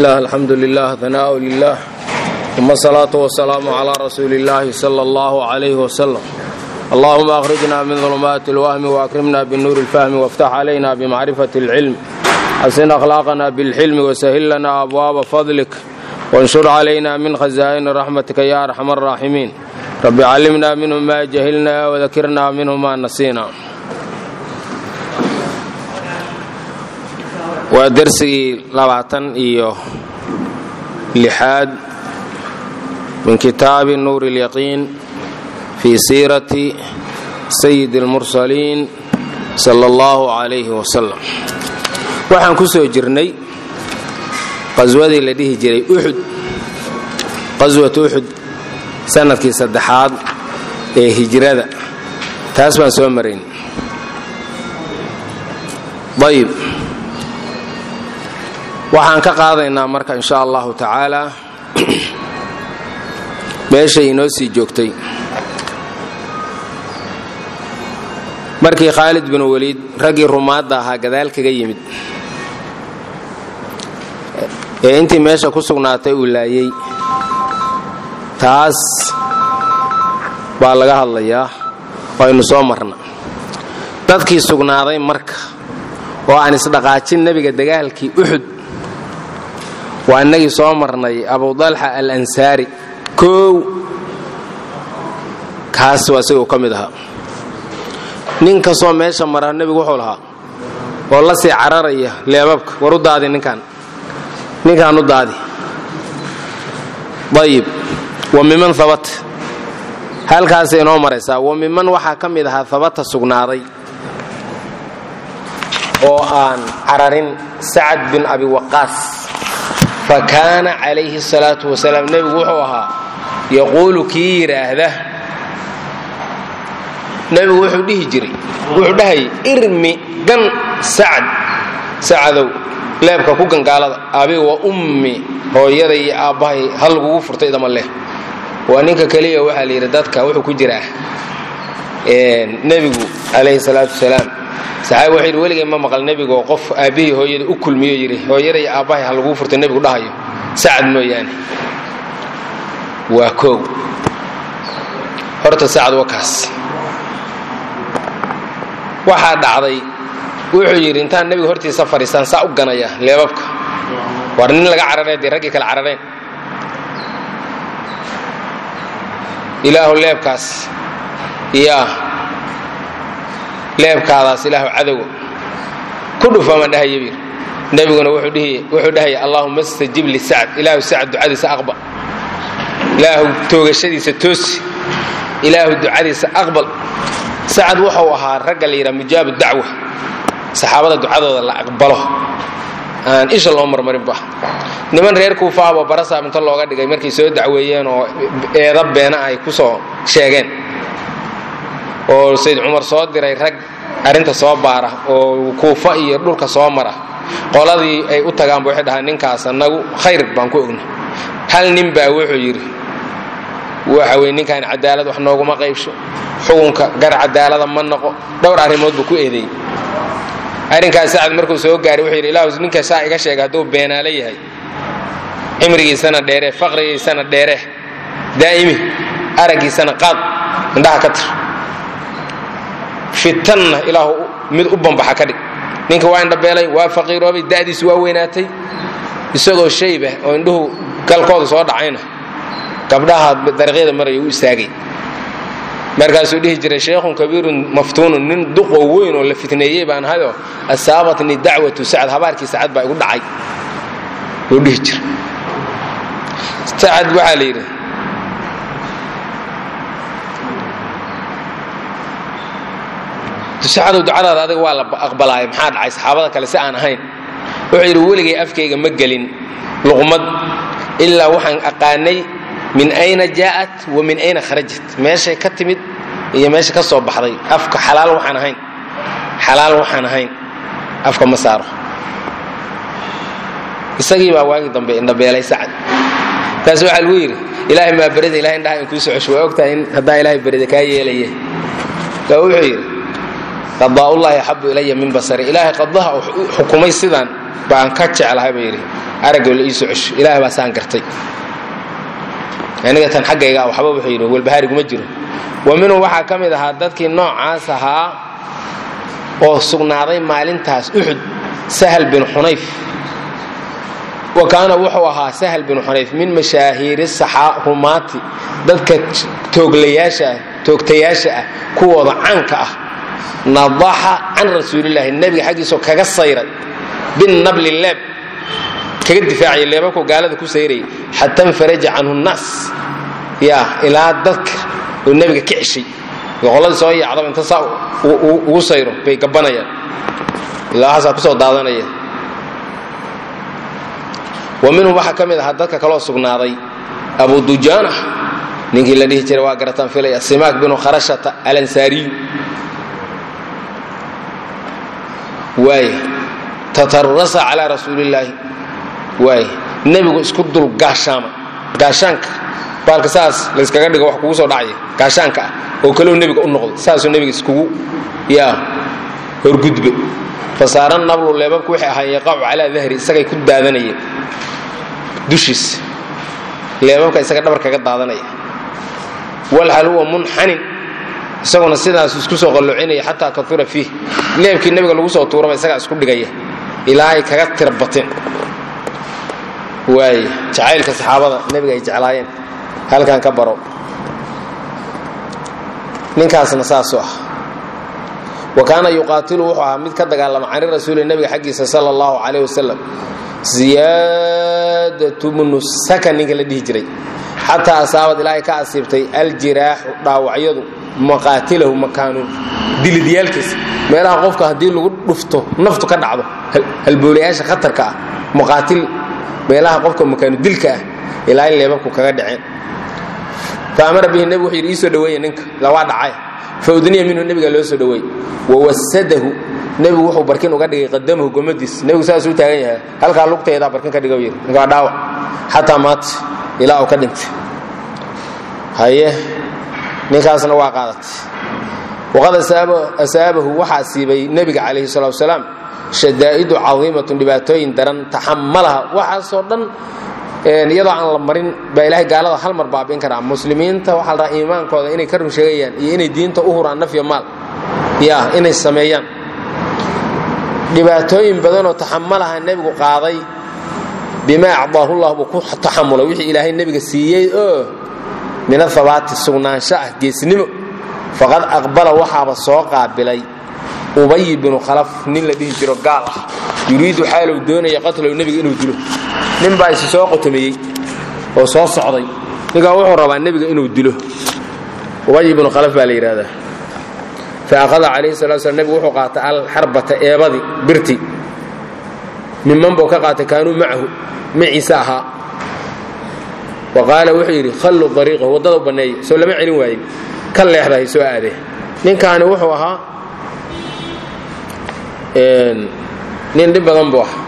bismillaah alxamdu lilah hanaau lilah uma asalaatu wasalaamu calaa rasuuli illaahi sala allahu calayhi wasalam allahuma akhrijna min dulumaati اlwahmi waakrimna binuuri اlfahmi waftax calayna bimacrifati اlcilm xasin akhlaaqana bilxilmi wasahil lana abwaaba fadlik wanshur calayna min khazaa'ini raxmatika ya arxam araaximiin rabbi callimna minhu ma jahilna wadakirna minhu ma nasiina waa dersigii labaatan iyo lixaad min kitaabi nuuri اlyaqiin fii siirati sayidi اlmursaliin sala اllahu calayhi wasalam waxaan ku soo jirnay qaswadii la dhihi jiray uxud qaswat uxud sanadkii saddexaad ee hijrada taas baan soo marayn ayb waxaan ka qaadaynaa marka insha allahu tacaala meeshay inoo sii joogtay markii khaalid bin weliid raggii rumaadda ahaa gadaal kaga yimid ee intii meesha ku sugnaatay uu laayey taas baa laga hadlayaa waynu soo marna dadkii sugnaaday marka oo aan isdhaqaajin nebiga dagaalkii uxud waa innagii soo marnay abudalxa al ansaari koow kaas waa isagoo ka mid ahaa nin kastoo meesha mara nebigu wuxuu lahaa oo la sii cararaya leebabka war u daadi ninkaan ninkaan u daadi ayib wa miman habata halkaasay inoo maraysaa wa miman waxaa ka mid ahaa habata sugnaaday oo aan cararin sacad bin abi waqaas fa kaana calayhi salaatu wasalaam nebigu wuxuu ahaa yaquulu kii yidhaahda nebigu wuxuu dhihi jiray wuxuu dhahayay irmi gan sacad sacadow leebka ku gangaalada abiga wa ummi hooyada iyo aabbahay hal lagugu furtay idama leh waa ninka keliya waxaa la yidhi dadka wuxuu ku jiraa nebigu calayhi salaatu wasalaam saxaabi wuxuu yidhi weligay ma maqal nebigo qof aabbihii hooyada u kulmiyo yidhi hooyada iyo aabbahay ha laguu furtay nebigu dhahayo sacad mooyaane waa koow horta sacad waa kaas waxaa dhacday wuxuu yidhi intaan nebiga hortiisa fadhiistaan saa u ganaya leebabka war nin laga cararee dee raggii kale carareen ilaahu leebkaas yaa leebkaadaas ilaahu cadowga ku dhufama dhahaya bir nebiguna wuxuu dhahaya allaahuma stajib lisacd ilaahu sacd ducadiisa aqbal ilaahu toogashadiisa toosi ilaahu ducadiisa aqbal sacad wuxuu ahaa ragga la yidhaha mujaabu dacwa saxaabada ducadooda la aqbalo aan isha loo marmarinba niman reer kuufaaba barasaab inta looga dhigay markay soo dacweeyeen oo eeda beena ay ku soo sheegeen oo sayd cumar soo diray rag arrinta soo baara oo kuufa iyo dhulka soo mara qoladii ay u tagaanba waxay dhahaan ninkaas annagu khayr baan ku ogna hal nin baa wuxuu yidhi waxa weye ninkaan cadaalad wax nooguma qaybsho xukunka gar cadaalada ma noqo dhowr arrimood buu ku eedeeyey arrinkaas sacad markuu soo gaaray wuxuu yidhi ilaahu ninka saa iga sheega hadduu beenaalo yahay cimrigiisana dheere faqrigiisana dheere daa'imi araggiisana qaad indhaha ka tir fitanna ilaahu mid u bambaxa ka dhig ninka waa indhabeelay waa faqiiroobay da'diisu waa weynaatay isagoo shayba oo indhuhu galkooda soo dhacayna gabdhaha dariiqyada maraya u istaagay markaasuu dhihi jiray sheikhun kabiirun maftuunun nin duqoo weyn oo la fitneeyey baan ahayoo asaabatni dacwatu sacad habaarkii sacad baa igu dhacay wuu dhihi jira sacad waxaa la yidhi sacadow ducadaada adiga waa la aqbalaaya maxaa dhacay saxaabada kale si aan ahayn wuxuu yidhi weligay afkayga ma gelin luqmad ilaa waxaan aqaanay min ayna jaa'at wa min ayna kharajat meeshay ka timid iyo meesha ka soo baxday afka xalaal waxaan ahayn xalaal waxaan ahayn afka ma saaro isagii baa waagii dambe indhabeelay sacad taas waxaa lagu yidhi ilaahay maa berida ilahay indhaha in kuu soo cesho waa ogtahay in haddaa ilaahay berida kaa yeelaya kaa wuxuu yidhi qadaa'ullaahi axabu ilaya min basari ilaahay qadaha xukumay sidaan baan ka jeclahay buu yidhi araggoo la ii soo cesho ilaahay baa saan gartay aniga tan xaggayga waxba wuxuu yidhi walbahaariguma jiro wa minhu waxaa ka mid ahaa dadkii noocaas ahaa oo sugnaaday maalintaas uxud sahal bin xunayf wa kaana wuxuu ahaa sahal bin xunayf min mashaahiiri rumaati dadka tooglayaasha ah toogtayaasha ah kuwooda caanka ah nadaxa can rasuulilaahi nebiga xaggiisoo kaga sayray binabli leeb kaga difaacaya leebabku gaalada ku sayrayay xata infaraja canhu nnaas ya ilaa dadka oo nebiga ka ceshay boqolladii soo yaacdaba inta saa ugu sayro bay gabanayaan ilaa waxaasaa kusoo daadanaya wa minhum waxaa ka mid ahaa dadka kaloo sugnaaday abu dujaana ninkii la dhihi jiray waa garataan filaya simaak binu kharashata alansaariyu waay tatarasa calaa rasuulillaahi waay nebigu isku dul gaashaama gaashaanka baalka saas layskaga dhigo wax kugu soo dhacaya gaashaanka ah oo kaleu nebiga u noqday saasuu nebiga iskugu yaa horgudbe fasaara nablu leebabku waxay ahaayeen yaqacu calaa dahri isagay ku daadanayeen dushiisa leebabka isaga dhabar kaga daadanaya walhal huwa munxanin isaguna sidaas isku soo qallocinaya xataa kaura fiih leebkii nebiga lagu soo tuuraba isagaa isku dhigaya ilaa ay kaga tirbateen waay jacaylka saxaabada nebiga ay jeclaayeen halkan ka baro ninkaasna saasuu ah wa kaana yuqaatilu wuxuu ahaa mid ka dagaalama cani rasuuli nebiga xaggiisa sala allahu calayh wasalam ziyaadatu bnu sakan ninka la dhihi jiray xataa asaabad ilaahay ka asiibtay aljiraaxu dhaawacyadu maqaatilahu makaanu dilidyaalkiisa meelaha qofka haddii lagu dhufto naftu ka dhacdo halboolayaasha khatarka ah muqaatil meelaha qofka makaanu dilka ah ilaa in leebabku kaga dhaceen fa amara bihi nebigu wuxuu yidhi ii soo dhaweeya ninka lawaa dhacay fa udniya minhu nebiga loo soo dhaweey wawasadahu nebigu wuxuu barkin uga dhigay qadamahu gomadiis nebigu saas u taagan yahay halkaa lugteedaa barkin ka dhiga yidhi ninka waa dhaawac xataa maata ilaa uu ka dhintay haye ninkaasna waa qaadatay waqad asaabahu waxaa asiibay nebiga calayhi salatu wasalaam shadaa'idu cadiimatun dhibaatooyin daran taxamalaha waxaasoo dhan iyadoo aan la marin baa ilaahay gaalada hal mar baabi'in karaa muslimiinta waxaa la rabaa iimaankooda inay ka run sheegayaan iyo inay diinta u huraan nafya maal ya inay sameeyaan dhibaatooyin badanoo taxamalaha nebigu qaaday bimaa acdaahu llah buu ku taxamulay wixii ilaahay nebiga siiyey oo min ahabaati sugnaansho ah geesnimo faqad aqbala waxaaba soo qaabilay ubay binu khalaf nin la dhihi jiro gaal ah yuriidu xaalow doonaya qatlow nebiga inuu dilo nin baa isi soo qotomiyey oo soo socday ninkaa wuxuu rabaa nebiga inuu dilo ubay ibnu khalaf baa la yidhahdaa fa akhada calayhi salatu slam nebigu wuxuu qaatay alxarbata eebadii birti miman buu ka qaatay kaanuu macahu maciise ahaa wa qaala wuxuu yidhi khalluu ariiqahu waddada u banneeya soo lama celin waayin ka leexdahay soo aadee ninkaani wuxuu ahaa nin dhib badan buu ahaa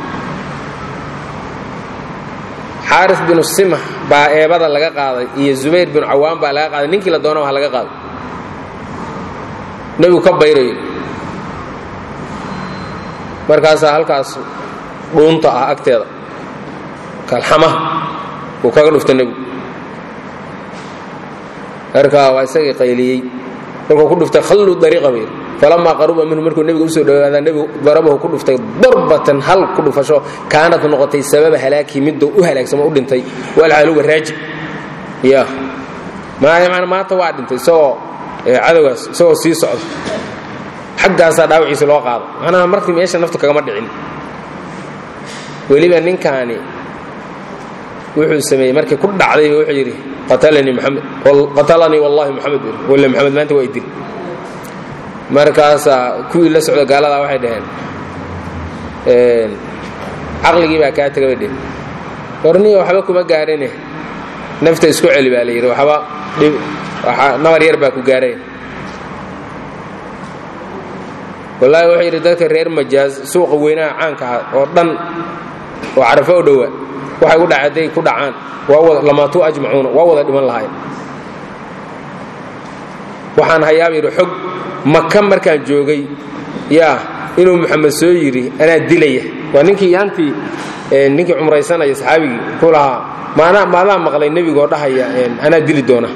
xaaris binu simah baa eebada laga qaaday iyo zubayr binu cawaan baa laga qaaday ninkii la doona ha laga qaaday nebigu ka bayrayo markaasaa halkaas dhuunta ah agteeda kalxamaha uu kaga dhufta nebigu markaa waa isagii qayliyey markuu ku dhuftay khalluu dariiqa bayr falamaa qaruba minhu markuu nebiga usoo dhowaadaa nebigu darabahu ku dhuftay darbatan hal ku dhufasho kaanad noqotay sababa halaakii miduu u halaagsamo u dhintay walxaaluga raaji ya maanta waa dhintay isagoo cadowgaas isagoo sii socda xaggaasaa dhaawiciisa loo qaado macnaha markii meesha naftu kagama dhicin weliba ninkaani wuxuu sameeyey markii ku dhacday wuxuu yidhi qatalanii maxamed qatalanii wallahi maxamed walla maxamed maanta waa idil markaasaa kuwii la socda gaaladaa waxay dhaheen caqligii baa kaa taga bay dheheen warniya waxba kuma gaarine nafta isku celi baa la yidhi waxba nabar yar baa ku gaaray wallaahi wuxuu yidhi dadka reer majaaz suuqa weynaha caanka ah oo dhan oo carafo u dhowa waxay u dhaca hadday ku dhacaan lamaatuu ajmacuuna waa wada dhiman lahayn waxaan hayaaba yidhi xog maka markaan joogay yaa inuu muxamed soo yidhi anaa dilaya waa ninkii yaantii ninkii cumraysanaya saxaabigii ku lahaa maanaa maadaa maqlay nebigoo dhahaya anaa dili doona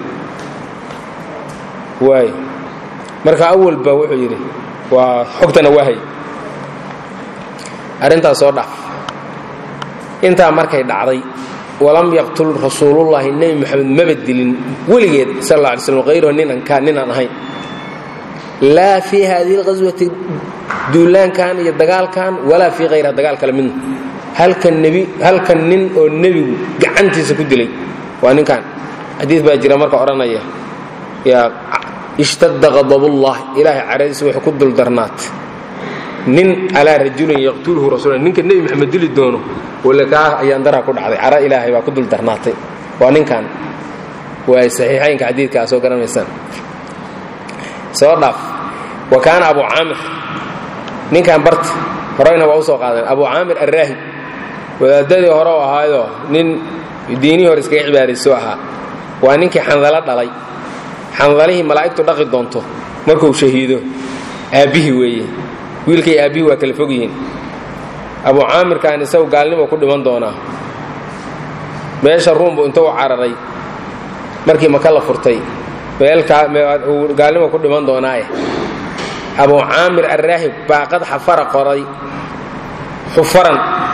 waay marka awalba wuxuu yidhi waa xogtana waa hay arrintaas soo dhaaf intaa markay dhacday walam yaqtul rasuulullaahi nebi moxamed maba dilin weligeed sal alla alay slam hayrahu ninan kaan ninaan ahayn laa fii haadihi alqaswati duulaankan iyo dagaalkan walaa fii hayraha dagaal kale midna halkan nebi halkan nin oo nebigu gacantiisa ku dilay waa ninkan xadiid baa jira marka odhanaya yaa ishtadda qadabullah ilaahay caradiisa waxay ku duldarnaatay nin calaa rajulin yaqtuluhu rasuula ninka nebi maxamed dili doono wala kaa ayaan daraa ku dhacday cara ilaahay baa ku duldarnaatay waa ninkan waay saxiixaynka xadiidkaa soo garanaysaan soo dhaaf wa kaana abu caamir ninkan barta horeyna waa u soo qaadeen abu caamir arraahib wadaadadii hore u ahaayoo nin diinihii hore iskaga cibaadayso ahaa waa ninkii xandalo dhalay xandalihii malaa'igtu dhaqi doonto markuu shahiido aabbihii weeye wiilkay aabbihii waa kala fog yihiin abu caamirkan isagu gaalnimo ku dhiman doonaa meesha ruumbu intuu u cararay markii maka la furtay meeluu gaalnimo ku dhiman doonaaye abu caamir arraahib baa qad xafara qoray xufaran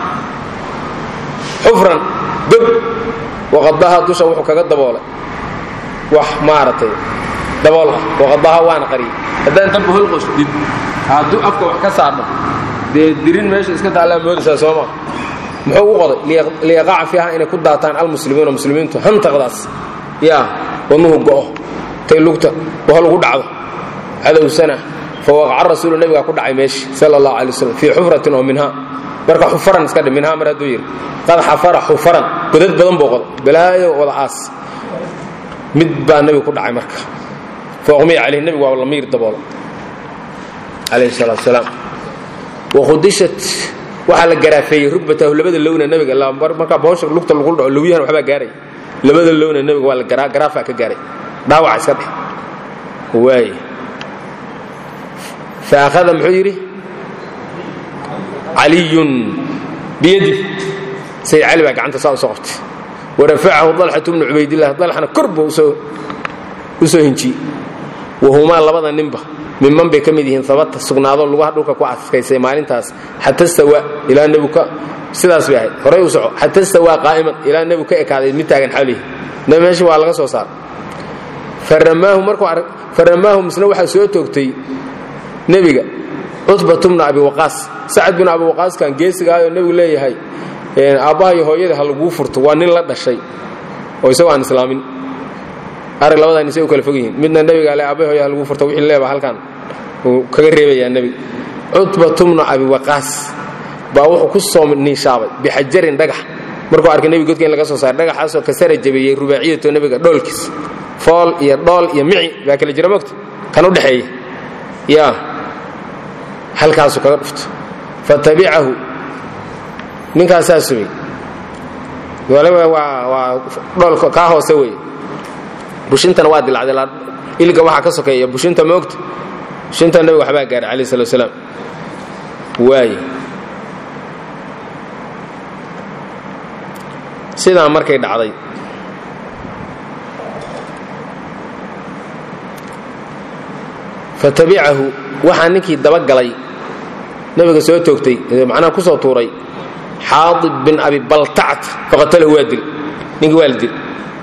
xufran gob waqadaha dusha wuxuu kaga daboolay wax maaragtay dabool ah waqadaha waana qariyay haddaan dabba holqosdid hadduu afka wax ka saadho dee dirin meesha iska taallaa moodaysaa sooma muxuu u qoday liyaqaca fiiha inay ku daataan almuslimiina muslimiintu hantaqdaas yaa wadnuhu go'o tay lugta waho lagu dhacdo cadowsana fa waqaca rasuulu nebigaa ku dhacay meeshi sala allahu alay waslm fii xufratin oo minhaa marka xufaran iska dhig minhaa mar hadduu yidhi qad xafara xufaran godad badan buu qoday balaayo wada aas mid baa nebiga ku dhacay marka fauqmiya calayh nebigu waa lamiir daboolo calayhi salaatu salaam wakhudishat waxaa la garaafeeyey rugbatahu labada lowna nebiga markaa boosha lugta lagu dhaco lowyahan waxbaa gaaray labada lowna nebiga waa la garaafaa ka gaaray dhaawaca iska dhex waay fa akhada muxuu yidhi caliyun biyadi sayd cali baa gacanta saa u soo qabtay warafacahu dalxatu bnu cubaydillah dalxana kor buu u soo hinjiyey wahumaa labada ninba miman bay ka mid yihiin abata sugnaado lugaha dhulka ku adkaysay maalintaas xata stawa ilaa nebigu ka sidaas bay ahayd horay u soco xata stawaa qaa'iman ilaa nebigu ka ekaaday mid taagan xawlihi nebi meesha waa laga soo saar faramaahu markuu faramaahu misna waxaa soo toogtay nebiga cutbatu bnu abi waqaas sacad binu abi waqaaskan geesigaayoo nebigu leeyahay aabbaha iyo hooyada ha laguu furto waa nin la dhashay oo isagoo aan islaamin arag labadan isay u kala fog yihiin midna nebiga ale aabbaha hooya ha laguu furto wixii leeba halkan uu kaga reebayaa nebiga cutbatu bnu abi waqaas baa wuxuu ku soo niishaabay bixajarin dhagax markuu arkay nebiga godka in laga soo saaray dhagaxaasoo kasara jabeeyey rubaaciyatoo nebiga dhoolkiis fool iyo dhool iyo mici baa kala jira mogta kan u dhexeeya yaa halkaasuu kaga dhufto fatabicahu ninkaasaa sumay waliba waa waa dhoolka kaa hoose weeye bushintana waa dilacday iliga waxaa ka sokeeya bushinta moogta bushinta nebiga waxbaa gaaray calayh salatu wasalaam waaye sidaa markay dhacday fatabicahu waxaa ninkii dabagalay nebiga soo toogtay macnaha ku soo tuuray xaadib bin abi baltact faqatalahu waa dil ninkii waa la dil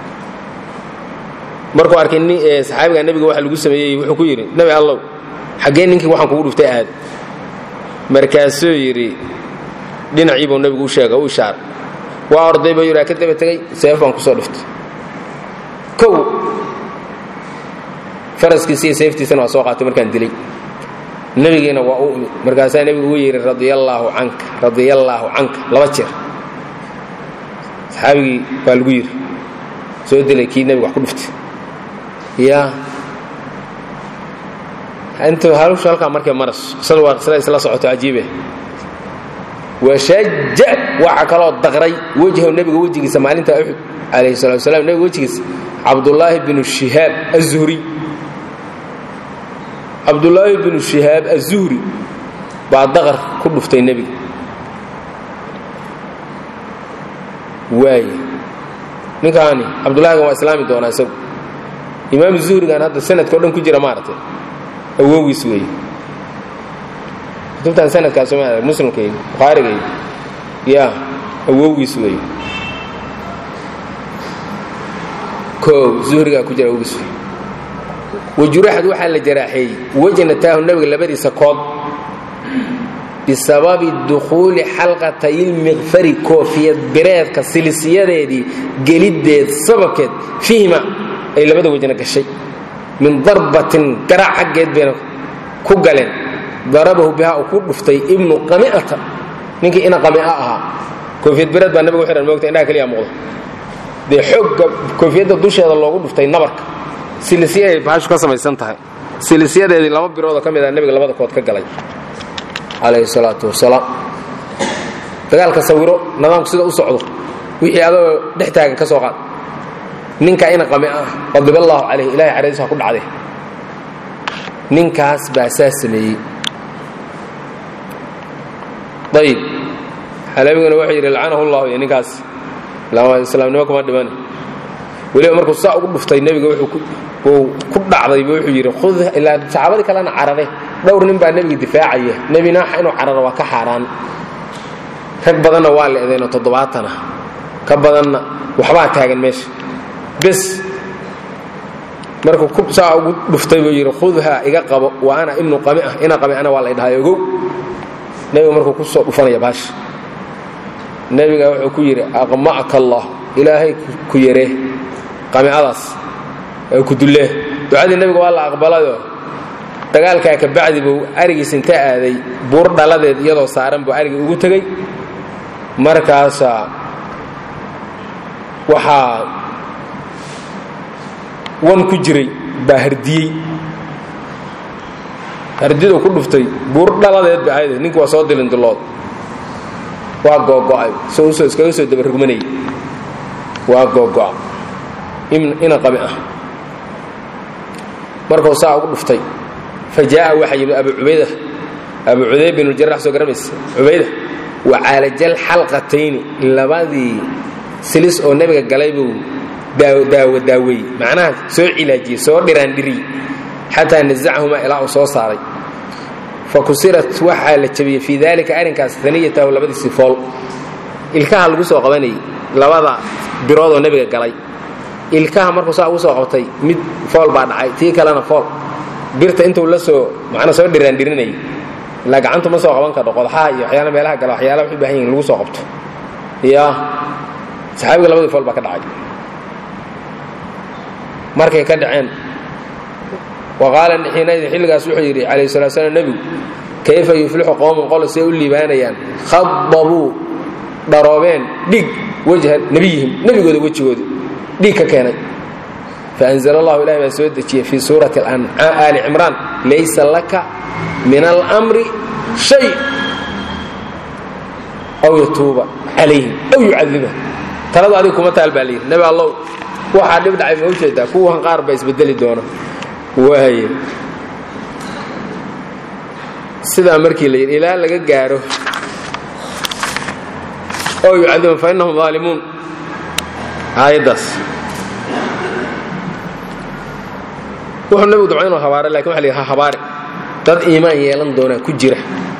markuu arkay saxaabiga nebiga waxa lagu sameeyey wuxuu ku yidhi nebi allow xaggee ninkii waxaan kugu dhuftay aad markaasuu yidhi dhinaciibuu nebigu u sheega u ishaar waa orday buu yidhi ka daba tegey seef baan kusoo dhuftay kow faraskiisi iyo seeftiisana waa soo qaatay markaan dilay nebigiina waa u imid markaasaa nebigu ugu yidhi radiallaahu canka radiallaahu canka laba jeer saxaabigii baa lagu yidhi soo dilay kii nebiga wax ku dhuftay yaa intuu halushu halkaa markay maraso qisadu waa qisada isla socoto cajiibe washaja waxa kaloo daqray wejhaw nebiga wejigiisa maalinta uxud calayhi salatu wasalaam nebiga wejigiisa cabdullaahi binu shihaab azuhri cabdullaahi binu shihaab azuhri baa daqar ku dhuftay nebiga waaya ninkaani cabdullahigan waa islaami doonaa isagu imaam zuhrigan hadda sanadka o dhan ku jira maaragtay awoogiis weeye kutubtan sanadkaas ma muslimkayga bukhaarigayga ya awowgiis weeye o zuhrigaa ku jira awowgiis wey wajuraxad waxaa la jaraaxeeyey wejnataahu nebiga labadiisa kood bisababi dukhuuli xalqatayilmiqfari koofiyad bireedka silisiyadeedii geliddeed sababkeed fiihima ay labada wejna gashay min darbatin garaac xaggeed bayna ku galeen darabahu bihaa uu ku dhuftay ibnu qami'ata ninkii ina qami'a ahaa koofiyad bireed baa nabiga u xihan moogta indhaha keliya muuqda dee xoogga koofiyadda dusheeda loogu dhuftay nabarka silisyaday baashu ka samaysan tahay silisyadeedii laba biroodoo ka mid ah nebiga labada kood ka galay calayhi salaatu wasalaam dagaalka sawiro nidaamku sida u socdo wixii adoo dhex taagan ka soo qaad ninkaa ina qami ah qadiballaahu calayh ilahay caradiisa ku dhacday ninkaas baa saa sameeyey ayib xalabiguna wuxuu yidhi lacanahu llahu iyo ninkaas islaamnimo kuma dhiman weliba markuu saa ugu dhuftay nebiga uu ku dhacdayba wuxuu yidhi ud ilaa saxaabadii kalena carare dhowr nin baa nebiga difaacaya nebi naaxa inuu cararo waa ka xaaraan rag badanna waa la edeeno toddobaatana ka badanna waxbaa taagan meesha bes markuu saa ugu dhuftay buu yidhi khudha iga qabo wa ana ibnu qamiah ina qami'ana waa la ydhahay ogow nebiga markuu ku soo dhufanaya baasha nebiga wuxuu ku yidhi aqma'ka allah ilaahay ku yaree qami'adaas ee ku dullee ducadii nebiga waa la aqbalayoo dagaalkaa ka bacdi buu arigiis inta aaday buur dhaladeed iyadoo saaran buu arigii ugu tegey markaasaa waxaa wan ku jiray baa hardiyey hardiduu ku dhuftay buur dhaladeed ba ahayd ninki waa soo dilindilood waa googo'ay soo iskaga soo dabarugmanayay waa googo'a ina qami ah markuu saa ugu dhuftay fa jaa'a waxaa yimid abu cubayda abu cudayb bin ljarax soo garamaysa cubayda wa caalajal xalqatayni labadii silis oo nebiga galay buu daawo daaweeyey macnaha soo cilaajiyey soo dhiraandhiriyey xataa nazachahumaa ilaa uu soo saaray fa kusirat waxaa la jabiyey fii daalika arrinkaas aniyatahu labadiisii fool ilkaha lagu soo qabanayay labada biroodoo nebiga galay ilkaha markuu saa ugu soo qabtay mid fool baa dhacay tii kalena fool birta intuu la soo macnaa soo dhiraandhirinayay ilaa gacantu ma soo qaban kardho qodaxaha iyo waxyaala meelaha gala waxyaala waxay u bahan yihin lagu soo qabto ya saxaabiga labadii fool baa ka dhacay markay ka dhaceen waqaala xiinaydin xilligaas wuxuu yidhi calayh salaa slam nebigu kayfa yuflixu qowmun qolo say u liibaanayaan khadabuu dharoobeen dhig wajha nebiyihim nebigooda wejigooda dhiig ka keenay faanzl allahu ilahi baa soo dejiyey fii suurati aali cimraan laysa laka min almri shay aw yatuuba calayhim aw yucadiba taladu adiga kuma taal baa layidhi nebi allow waxaa dhib dhacay ma ujeedaa kuwan qaar baa isbedeli doona waaye sidaa markii la yidhi ilaa laga gaaro ow yucadiban fa innahum aalimuun aayaddaas wuxuu nebigu dabca inuu habaare lakin waxa la yidhi ha habaare dad iimaan yeelan doonaa ku jira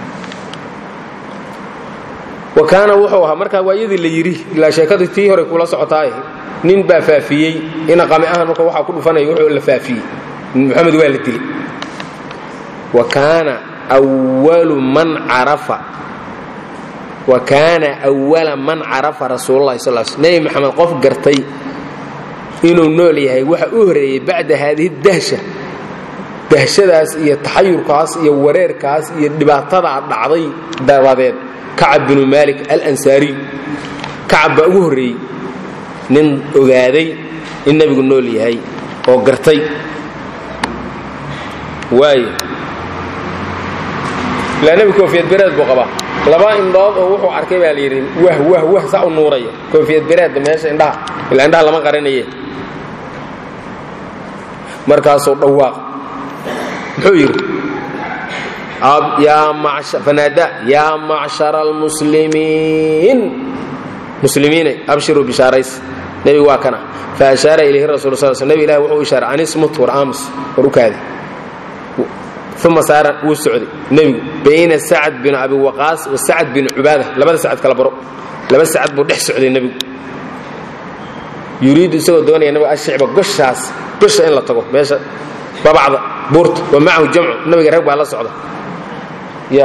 wa kaana wuxuu ahaa markaa waayadii la yidhi ilaa sheekadii tii hore kula socotaaye nin baa faafiyey ina qami ahan marka waxaa ku dhufanaya wuxuu la faafiyey moxamed waa la dilay wa kaana walu man carafa wa kaana awala man carafa rasuululahi sal l sl nebi maxamed qof gartay inuu nool yahay waxa u horeeyey bacda haadihi dahsha dahshadaas iyo taxayurkaas iyo wareerkaas iyo dhibaatadaa dhacday dabadeed kacab binu maalik alansaariy kacab baa ugu horreeyey nin ogaaday in nebigu nool yahay oo gartay waayo ilaa nebi koofiyad bereed buu qabaa laba indhood oo wuxuu arkay baa layidhi wah wah wah saa u nuuraya koofiyad bereedda meesha indhaha ilaa indhaha lama qaranaye markaasuu dhawaaq muxuu yidhi fanaada yaa macshara almuslimiin muslimiinay abshiruu bishaarays nebigu waa kana fa ashaara ilayhi rasul sal sl nebi ilahi wuxuu ishaaray anismut war aamus war u kaadi uma saara wuu socday nebigu bayna sacad bin abi waqaas wa sacad bin cubaada labada sacad kala baro laba sacad buu dhex socday nebigu yuriidu isagoo doonaya nabiga ashicba goshaas gosha in la tago meesha babacda buurta wa macahu jamcu nabiga rag baa la socda ya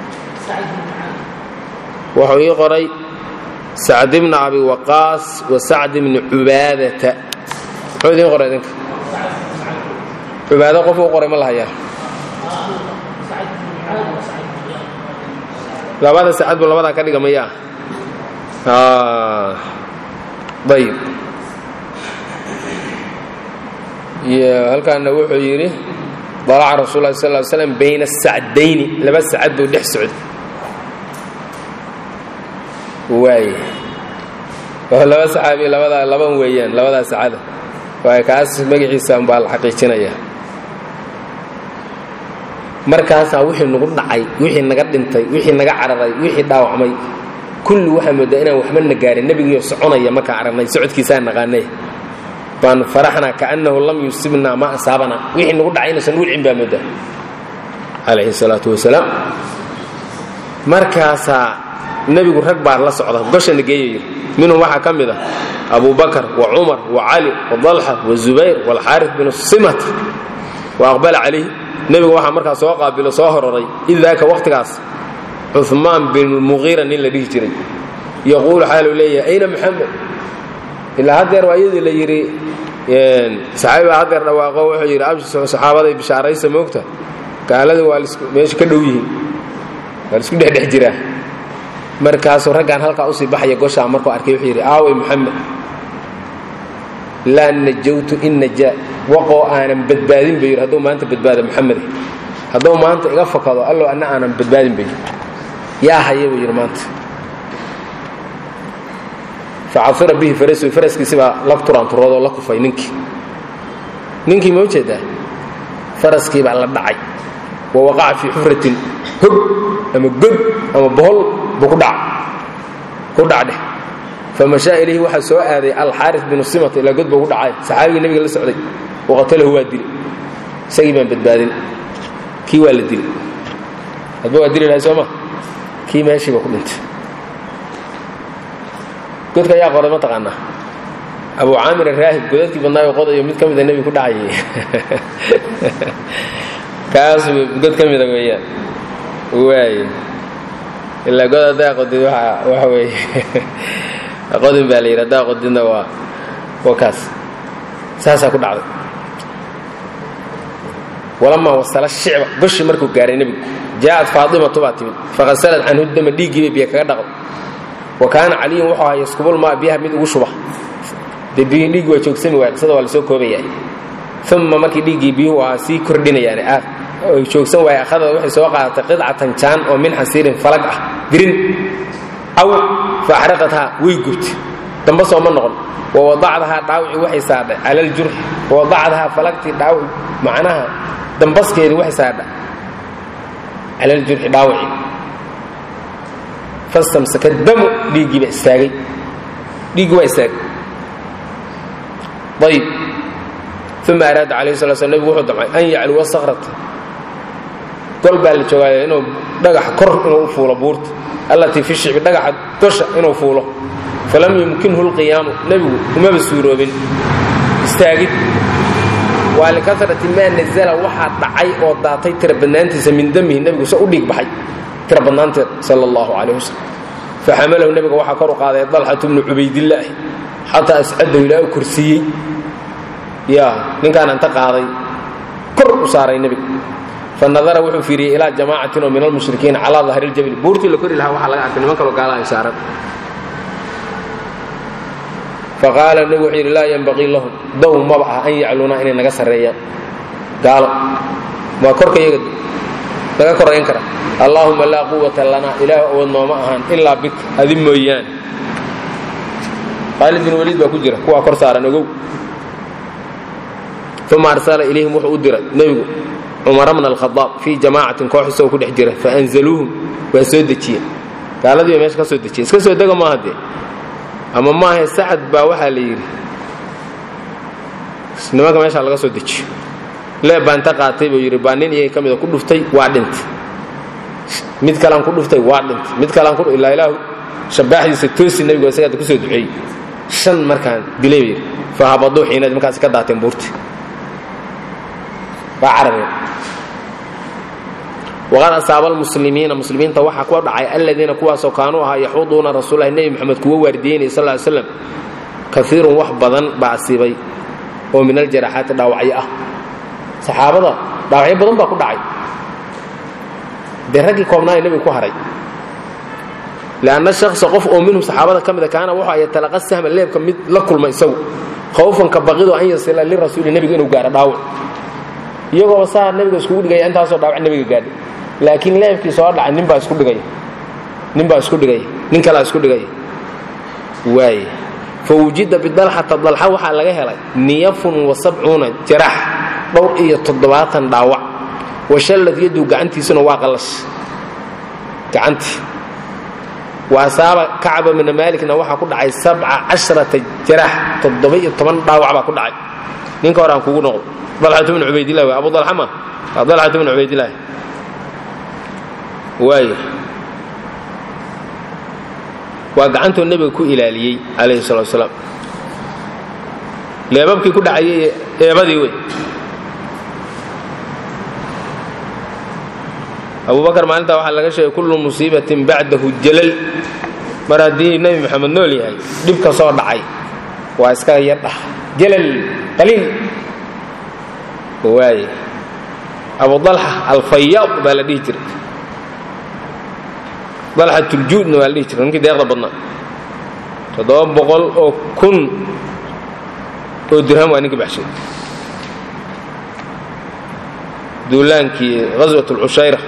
wuxuu ii qoray sacd bna abi waqaas wa sacd bni cubaadata muxuu idiin qoray idinka cubaado qof u qoray ma la hayaa labada sacad bu labadaa ka dhiga mayaa ayb halkaana wuxuu yidhi dalaca rasul lah sal slam bayna sacdayni laba sacad buu dhex socday waay oo laba saxaabi labadaa laban weeyaan labadaa sacada waay kaas magaciisa baa la xaqiijinaya markaasaa wixii nagu dhacay wixii naga dhintay wixii naga cararay wixii dhaawacmay kulli waxaa moodaa inaan waxba na gaarin nebigiioo soconaya markaan aragnay socodkiisaa naqaanay baan faraxnaa kaannahu lam yusibnaa ma asaabanaa wixii nagu dhacay inaysan wulcin baa moodaa calayhi salaatu wasalaam markaasaa nebigu rag baa la socda goshana geeyay minhum waxaa ka mid ah abu bakar wa cumar wa cali wa dalxa wa zubayr waalxaaris binu simat wa aqbala calayh nebigu waxaa markaa soo qaabilo soo hororay id daaka wakhtigaas cumaan bin muqiira nin la dhihi jiray yaquulu xaaluu leeyahay ayna muxamed ilaa haddeer waa iyadii la yidhi saxaabi baa haddeer dhawaaqo wuxuu yidhi abshi saxaabaday bishaaraysa moogta gaaladii waa meesha ka dhow yihiin waa laisku dhexdhex jiraa markaasuu raggaan halkaa usii baxaya goshaa markuu arkay wuxuu yidhi aaway muxamed laa najawtu in najaa waqoo aanan badbaadin ba yidhi hadduu maanta badbaada muxamede hadduu maanta iga fakado allow anna aanan badbaadin ba yidhi yaa haya buu yidhi maanta facafira bihi farasu faraskiisi baa la turaanturoodoo la kufay ninkii ninkii ma ujeedaa faraskii baa la dhacay wa waqaca fii xufratin hog ama god ama bohol buu ku dhaca ku dhacdheh famashaa ilayhi waxaa soo aaday alxaaris binu simata ilaa god buu ku dhacay saxaabigii nebiga la socday waqatalahu waa dilay isagii baan badbaadin kii waa la dilay hadba waa dili lahay soo ma kii meeshiiba ku dhintay godka ayaa qoray ma taqaanaa abu caamir araahib godadkii badnaayo qodayo mid ka mida nebiga ku dhacayay kaas god ka mida weeyaan waay ilaa god haddaa qodid waxa weeye qodin baa la yidhi haddaa qodidna waa waa kaas saasaa ku dhacday walamaa wasala shicba goshi markuu gaaray nebigu jaa'at faatimatu baa timid faqasalad canhu dama dhiiggii bay biyo kaga dhaqday wa kaana caliyun wuxuu ahaa yaskubul maa biyaha mid ugu shuba dee biyihii dhiiggi waa joogsami waaya qisada waa lasoo koobayaa uma markii dhiiggii biyuhu ahaa sii kordhinayaan aad oy joogsan waaya akhadada waxay soo qaadatay qidcatan jaan oo min xasiirin falag ah dirin aw fa axraqathaa way gubtay damba sooma noqon wa wadacdahaa dhaawicii waxay saadhay cala aljurxi wa wadacdahaa falagtii dhaawici macnaha dambaskeedii waxay saadha cala aljurxi dhaawicii fastamsaka damu dhiiggii baa istaagay dhiiggii waa istaagay ayib uma araada calayhi sala sl nebigu wuxuu damcay an yacluwa sakrata gol baa la joogaaya inuu dhagaxa kor inuu u fuulo buurta allatii fi shicbi dhagaxa gosha inuu fuulo falam yumkinhu lqiyaamu nebigu kumaba suuroobin istaagid waa likasrati maa nazala waxaa dhacay oo daatay tira badnaantiisa min damihi nebigu se u dhiig baxay tira badnaanteed sala allahu calayh wasalam faxamalahu nebiga waxaa kor u qaaday dalxatu bnu cubaydillaahi xataa ascadahu ilaa u korsiiyey ya ninkaan anta qaaday kor u saaray nebiga fanadara wuxuu fiiriyey ilaa jamaacatin oo min almushrikiina calaa dahri ljabli buurtii la kori lahaa waxaa laga arkay niman kaloo gaalahay saaran faqaala nebigu wuxuu yidhi laa yanbaqii lahum dow maba ah an yacluunaa inay naga sarreeyaan gaalo waa korka iyaga naga korayn kara allaahuma laa quwata lanaa ilaah awood nooma ahaan ilaa bika adi mooyaan khaalid bin waliid baa ku jira kuwaa kor saaran ogow uma arsala ilayhim wuxuu u diray nebigu cumara bna alkhadaab fii jamaacatin koox isagoo ku dhex jira faanzaluuhum waa soo dejiye gaaladii ba meesha ka soo dejiye iska soo dega maaha dee ama maahe sacad baa waxaa la yidhi nimanka meeshaa laga soo dejiyo leeb baa inta qaatay buu yidhi baa nin iyaga ka mida ku dhuftay waa dhintay mid kalean ku dhuftay waa dhintay mid kalean ku ilaa ilaahu shabaaxdiisa toosi nebigu isagaa ku soo duceeyey shan markaan dilay bay yidhi fahabaduu xiinaad markaasi ka daateen buurti waa carabeen waqad asaaba almuslimiina muslimiinta waxaa ku dhacay aladiina kuwaasoo kaanuu ahaa yaxuduuna rasuulahi nebi moxamed kuwa waardiyeynaya sal ly slam kaiirun wax badan baa asiibay oo min aljaraxaati dhaawacyo ah saxaabada dhaawacyo badan baa ku dhacay dee raggii koobnaayo nebiga ku haray lanna shaksa qof oo minhum saxaabada ka mida kaana wuxuu yatalaqa sahma leebka mid la kulma isagu khawfan ka baqido an yasila lirasuuli nebiga inuu gaaro dhaawac iyagoo saa nebiga iskugu dhigaya intaasoo dhaawac nebiga gaadhay laakiin leebkii soo dhacay nin baa isku dhigaya nin baa isku dhigaya nin kalaa isku dhigaya waaye fa wujida bidalxata dalxa waxaa laga helay niyafun wa sabcuuna jarax dhowr iyo toddobaatan dhaawac washallad yaduu gacantiisuna waa qallash gacantii wa asaaba kacba mina maalikna waxaa ku dhacay sabca casharata jarax toddoba-iyo toban dhaawac baa ku dhacay ninka hore aan kugu noqdo dalxatu bnu cubaydilah w abu dalxa ma waa dalxatu bnu cubaydilah waayo waa gacantoo nebiga ku ilaaliyey calayhi salatu wasalaam leebabkii ku dhacayay eebadii wey abubakar maalintaa waxaa laga sheegay kullu musiibatin bacdahu jalal mar haddii nebi moxamed nool yahay dhib ka soo dhacay waa iska yardhah jalal qaliil waaye abu dalxa alfayaad baa la dhihi jiray dalxatuljuudna waa la dhihi jiray ninkii deeqda badnaa toddoba boqol oo kun oo dirham waa ninkii baxshay duulaankii ghaswat alcushayra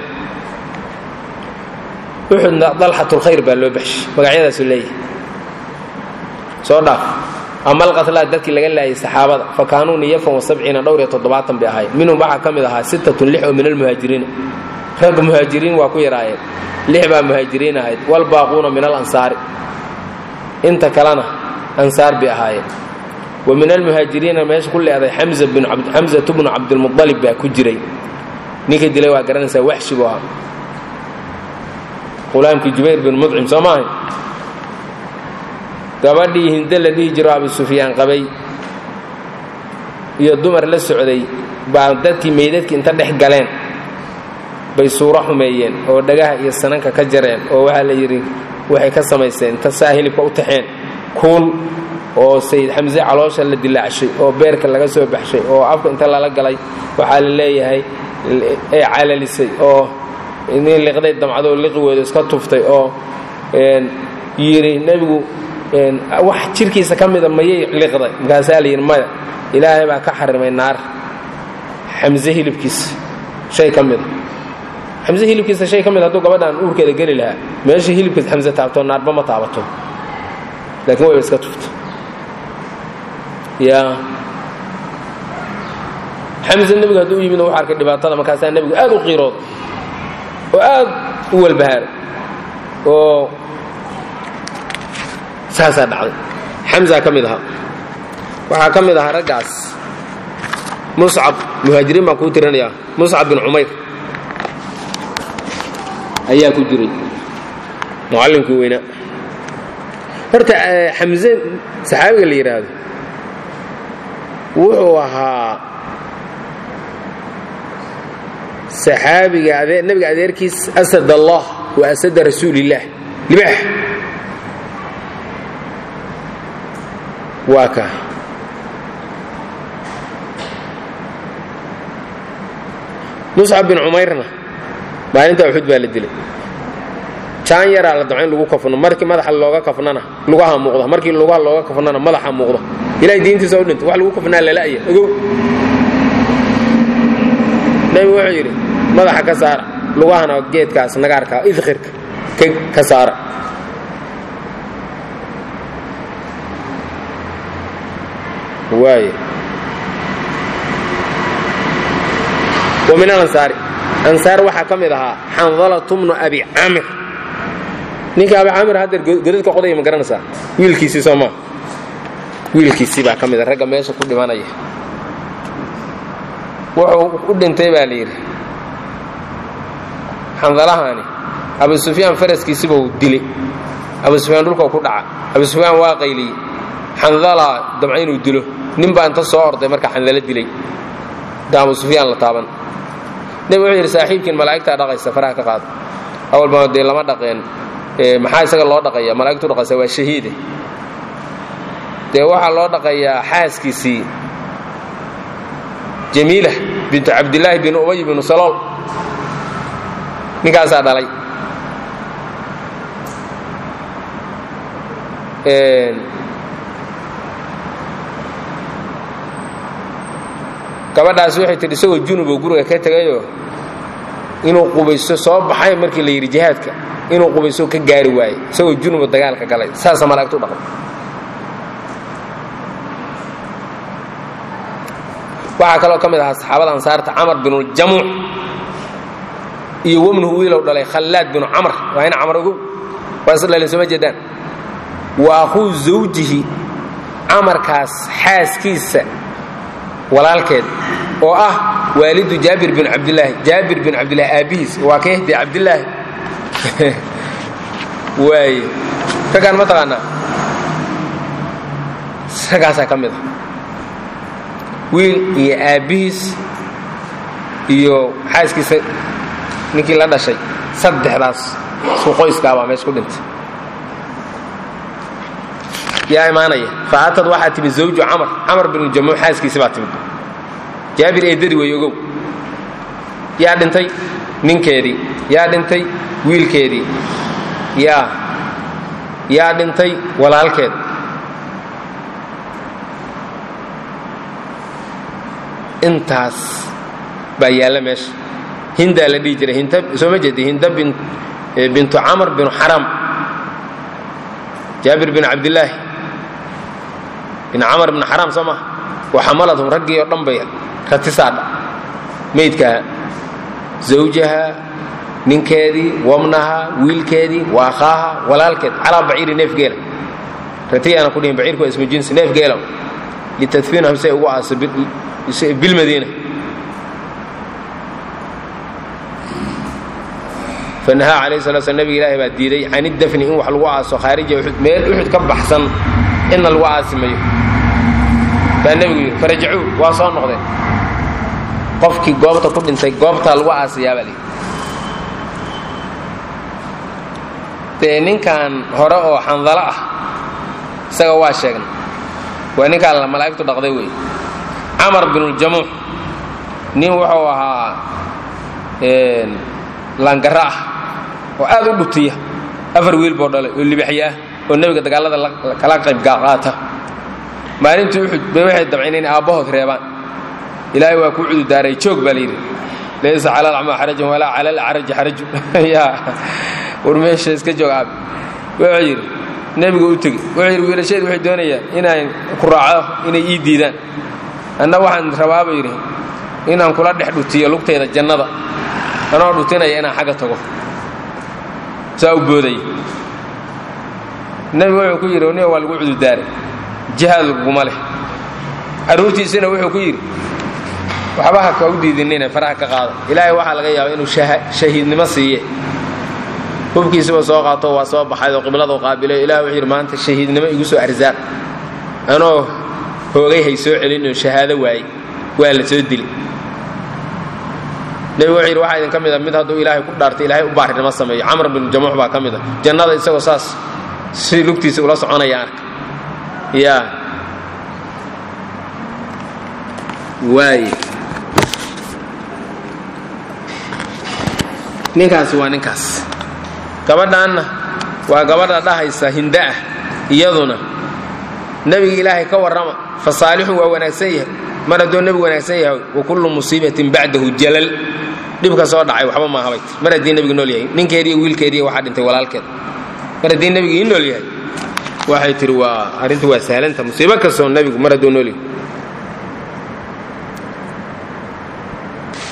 uxudna dalxatulkhayr baa loo baxshay magacyadaasu leeyahay soo dhaaf ama alqatlaa dadkii laga laayay saxaabada fa kaanuu niyafan wa sabciina dhowr iyo toddobaatan bay ahaayeen minhum waxaa ka mid ahaa sittatun lix oo min almuhaajiriina ragga muhaajiriin waa ku yaraayeen lix baa muhaajiriin ahayd walbaaquuna min alansaari inta kalena ansaar bay ahaayeen wa min almuhaajiriina meesha ku leeday xamzatu bnu cabdilmualib baa ku jiray ninka dilay waa garanaysaa waxshi buu ahaa qulaamkii jubayr bin mudcim soo maahay gabadhii hinde la dhihi jiro abu sufyaan qabay iyo dumar la socday baa dadkii meydadkii inta dhex galeen bay suuro xumeeyeen oo dhagaha iyo sananka ka jareen oo waxaa la yidhi waxay ka samaysteen inta saa hilibka u taxeen kuul oo sayid xamse caloosha la dilaacshay oo beerka laga soo baxshay oo afka inta lala galay waxaa la leeyahay ay calalisay oo nin liqday damcadoo liqiweedu iska tuftay oo yidhi nebigu wax jirkiisa ka mida mayay liqday markaasaa la yidhi maya ilaahay baa ka xarimay naar xamse hilibkiisa shay ka mida xamse hilibkiisa shay ka mid hadduu gabadhaan uurkeeda geli lahaa meesha hilibkiisa xamse taabto naarba ma taabato laakiin wayba iska tufto ya xamse nebigu hadduu u yimid wuxu arkay dhibaatada markaasaa nebigu aad u qiirooda oo aad u walbahaaray oo saasaa dhacday xamsaa ka mid ahaa waxaa ka mid ahaa raggaas muscab muhaajiriin baan kuu tirinayaa muscab bin cumayr ayaa ku jiray mucallimkii weynaa horta xamse saxaabiga la yidhaahdo wuxuu ahaa saxaabiga nebiga adeerkiis asad allah wa asada rasuulillaah libaax waa ka muscab bin cumayrna maalinta uxud baa la dilay jaan yaraa la damca in lagu kafno markii madaxa looga kafnana lugaha muuqda markii lugaha looga kafnana madaxa muuqda ilahay diintiisa u dhinta wax lagu kafnaa lala'ya ogow nebigu wuxuu yidhi madaxa ka saara lugahana geedkaas nagaarka idkhirka ka saara waay wa min alansaari ansaar waxaa ka mid ahaa xandalatu bnu abi camir ninka abi caamir haddeer godadka qodaya ma garanaysaa wiilkiisii soo maa wiilkiisii baa ka mid a ragga meesha ku dhimanaya wuxuu u dhintay baa la yidhi xandalahani abu sufyaan faraskiisibuu dilay abu sufyaan dhulkau ku dhaca abu sufyaan waa qayliyey xandalaa damca inuu dilo nin baa inta soo orday markaa xandalo dilay da abu sufyaan la taaban nebi wuxuu yidhi saaxiibkiin malaa'igtaa dhaqaysa faraha ka qaada awalba dee lama dhaqeen maxaa isaga loo dhaqaya malaa'igtu dhaqaysa waa shahiide dee waxaa loo dhaqayaa xaaskiisii jamiila bintu cabdillaahi bin ubay binu salool ninkaasaa dhalay gabadhaas waxay tidhi isagoo junuboo guriga ka tegayoo inuu qubayso soo baxay markii la yidhi jihaadka inuu qubayso ka gaari waaye isagoo junubo dagaalka galay saasa malaa'igtu dhaqay waxaa kaloo ka mid ahaa saxaabada ansaarta camar binuljamuuc iyo wamnuhu wiilow dhalay khallaad binu camr waa in camar ogow waa is dhalin sooma jeedaan wa akhuu zawjihi camarkaas xaaskiisa walaalkeed oo ah waalidu jaabir bin cabdilaahi jaabir bin cabdilaahi aabbihiis waa ka hde cabdilaahi waaye raggaan ma taqaanaa ragaasaa ka mid a wiil iyo aabbihiis iyo xaaskiisa ninkii la dhashay saddexdaas isku qoyskaabaa meesha ku dhintay yaa imaanaya faatad waxaa timid zawju camar camar binu jamuuc xaaskiisi baa timid jaabir eedadii wey ogow yaa dhintay ninkeedii yaa dhintay wiilkeedii yaa yaa dhintay walaalkeed intaas baa yaalla meesha hindaa la dhihi jiray hinta soo ma jeedi hinda bintu camr binu xaram jaabir bin cabdillaahi bin camar bin xaram soo maha wa xamalathum raggii oo dhan bay ratisaadha maydkaha zawjaha ninkeedii wabnaha wiilkeedii wa akhaaha walaalkeed calaa baciiri neef geela ratiyaana ku dhihin baciirku waa ismu jinsi neef geela litadfiinahu say ugu aaso bilmadiina fanahaa calayhi salatu slam nabiga ilaahi baa diiday can iddafni in wax lagu aaso khaarija uxud meel uxud ka baxsan inna lagu aasimayo baa nebigu yidhi farajacuu waa soo noqdeen qofkii goobta ku dhintay goobtaa lagu aasiyaa baa layidhi dee ninkan hore oo xandalo ah isaga waa sheegna waa ninkaan malaa'igtu dhaqday wey camar binuljamuuc nin wuxuu ahaa langara ah oo aad u dhutiya afar wiil boo dhalay oo libaxya ah oo nebiga dagaalada kala qayb qaata maalintii uxud bay waxay dabceen inay aabbahood reebaan ilaahay waa kuu cududaaray joog baa layidhi laysa cala alacmaa xarajun walaa cala alacraji xarajun yaa war meesha iska joog aabi wuxuu yidhi nebiga u tegi wuxuu yidhi wiilasheed waxay doonayaan inaan ku raaco inay ii diidaan anna waxaan rabaaba yidhi inaan kula dhex dhutiyo lugtayda jannada anoo dhutinaya inaan xagga tago saa u boodaya nebigu wuxuu ku yidhi niga waa lagu cududaaray jihaad laguma leh carruurtiisina wuxuu ku yidhi waxba ha ka u diidinine faraha ka qaada ilaahay waxaa laga yaaba inuu shahiidnimo siiye hubkiisiba soo qaato waa soo baxay oo qibladu qaabilay ilah wuxuu yidhi maanta shahiidnimo igu soo arsaaq anoo hoogay hay soo celinoo shahaado waayey waa la soo dili nebigu wuxuu yidhi waxaa idin ka mid a mid hadduu ilaahay ku dhaartay ilaahay u baarinimo sameeyo camr bin jamuux baa ka mid a jannada isagoo saas si lugtiisa ula soconaya arka yaa waaye ninkaasi waa ninkaas gabadhaanna waa gabadha dhahaysa hinda ah iyaduna nebiga ilaahay ka warrama fa saalixun waa wanaagsan yahay mar hadduu nebigu wanaagsan yahay wa kullu musiibatin bacdahu jalal dhibka soo dhacay waxba maahabay mar haddii nebigu nool yahay ninkeediiyo wiilkeediiyo waxaa dhintay walaalkeed mar haddii nebigu ii nool yahay waxay tihi waa arrintu waa sahlanta musiibo kastoo nebigu mar hadduu nool yahay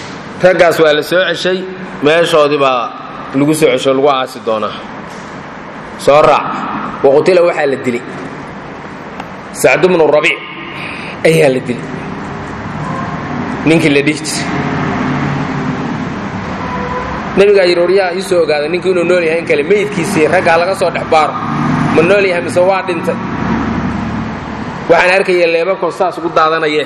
raggaas waa la soo ceshay meeshoodii baa lagu soo cesho lagu aasi doonaa soo raac waqutila waxaa la dilay sacd bnu rabiic ayaa la dilay ninkii la dhihi jiray nebigaa yidhi waryaa ii soo ogaaday ninkii inuu nool yahay in kale meydkiisii raggaa laga soo dhex baaro ma nool yahay mise waa dhintay waxaan arkaya leebabkoo saas ugu daadanayee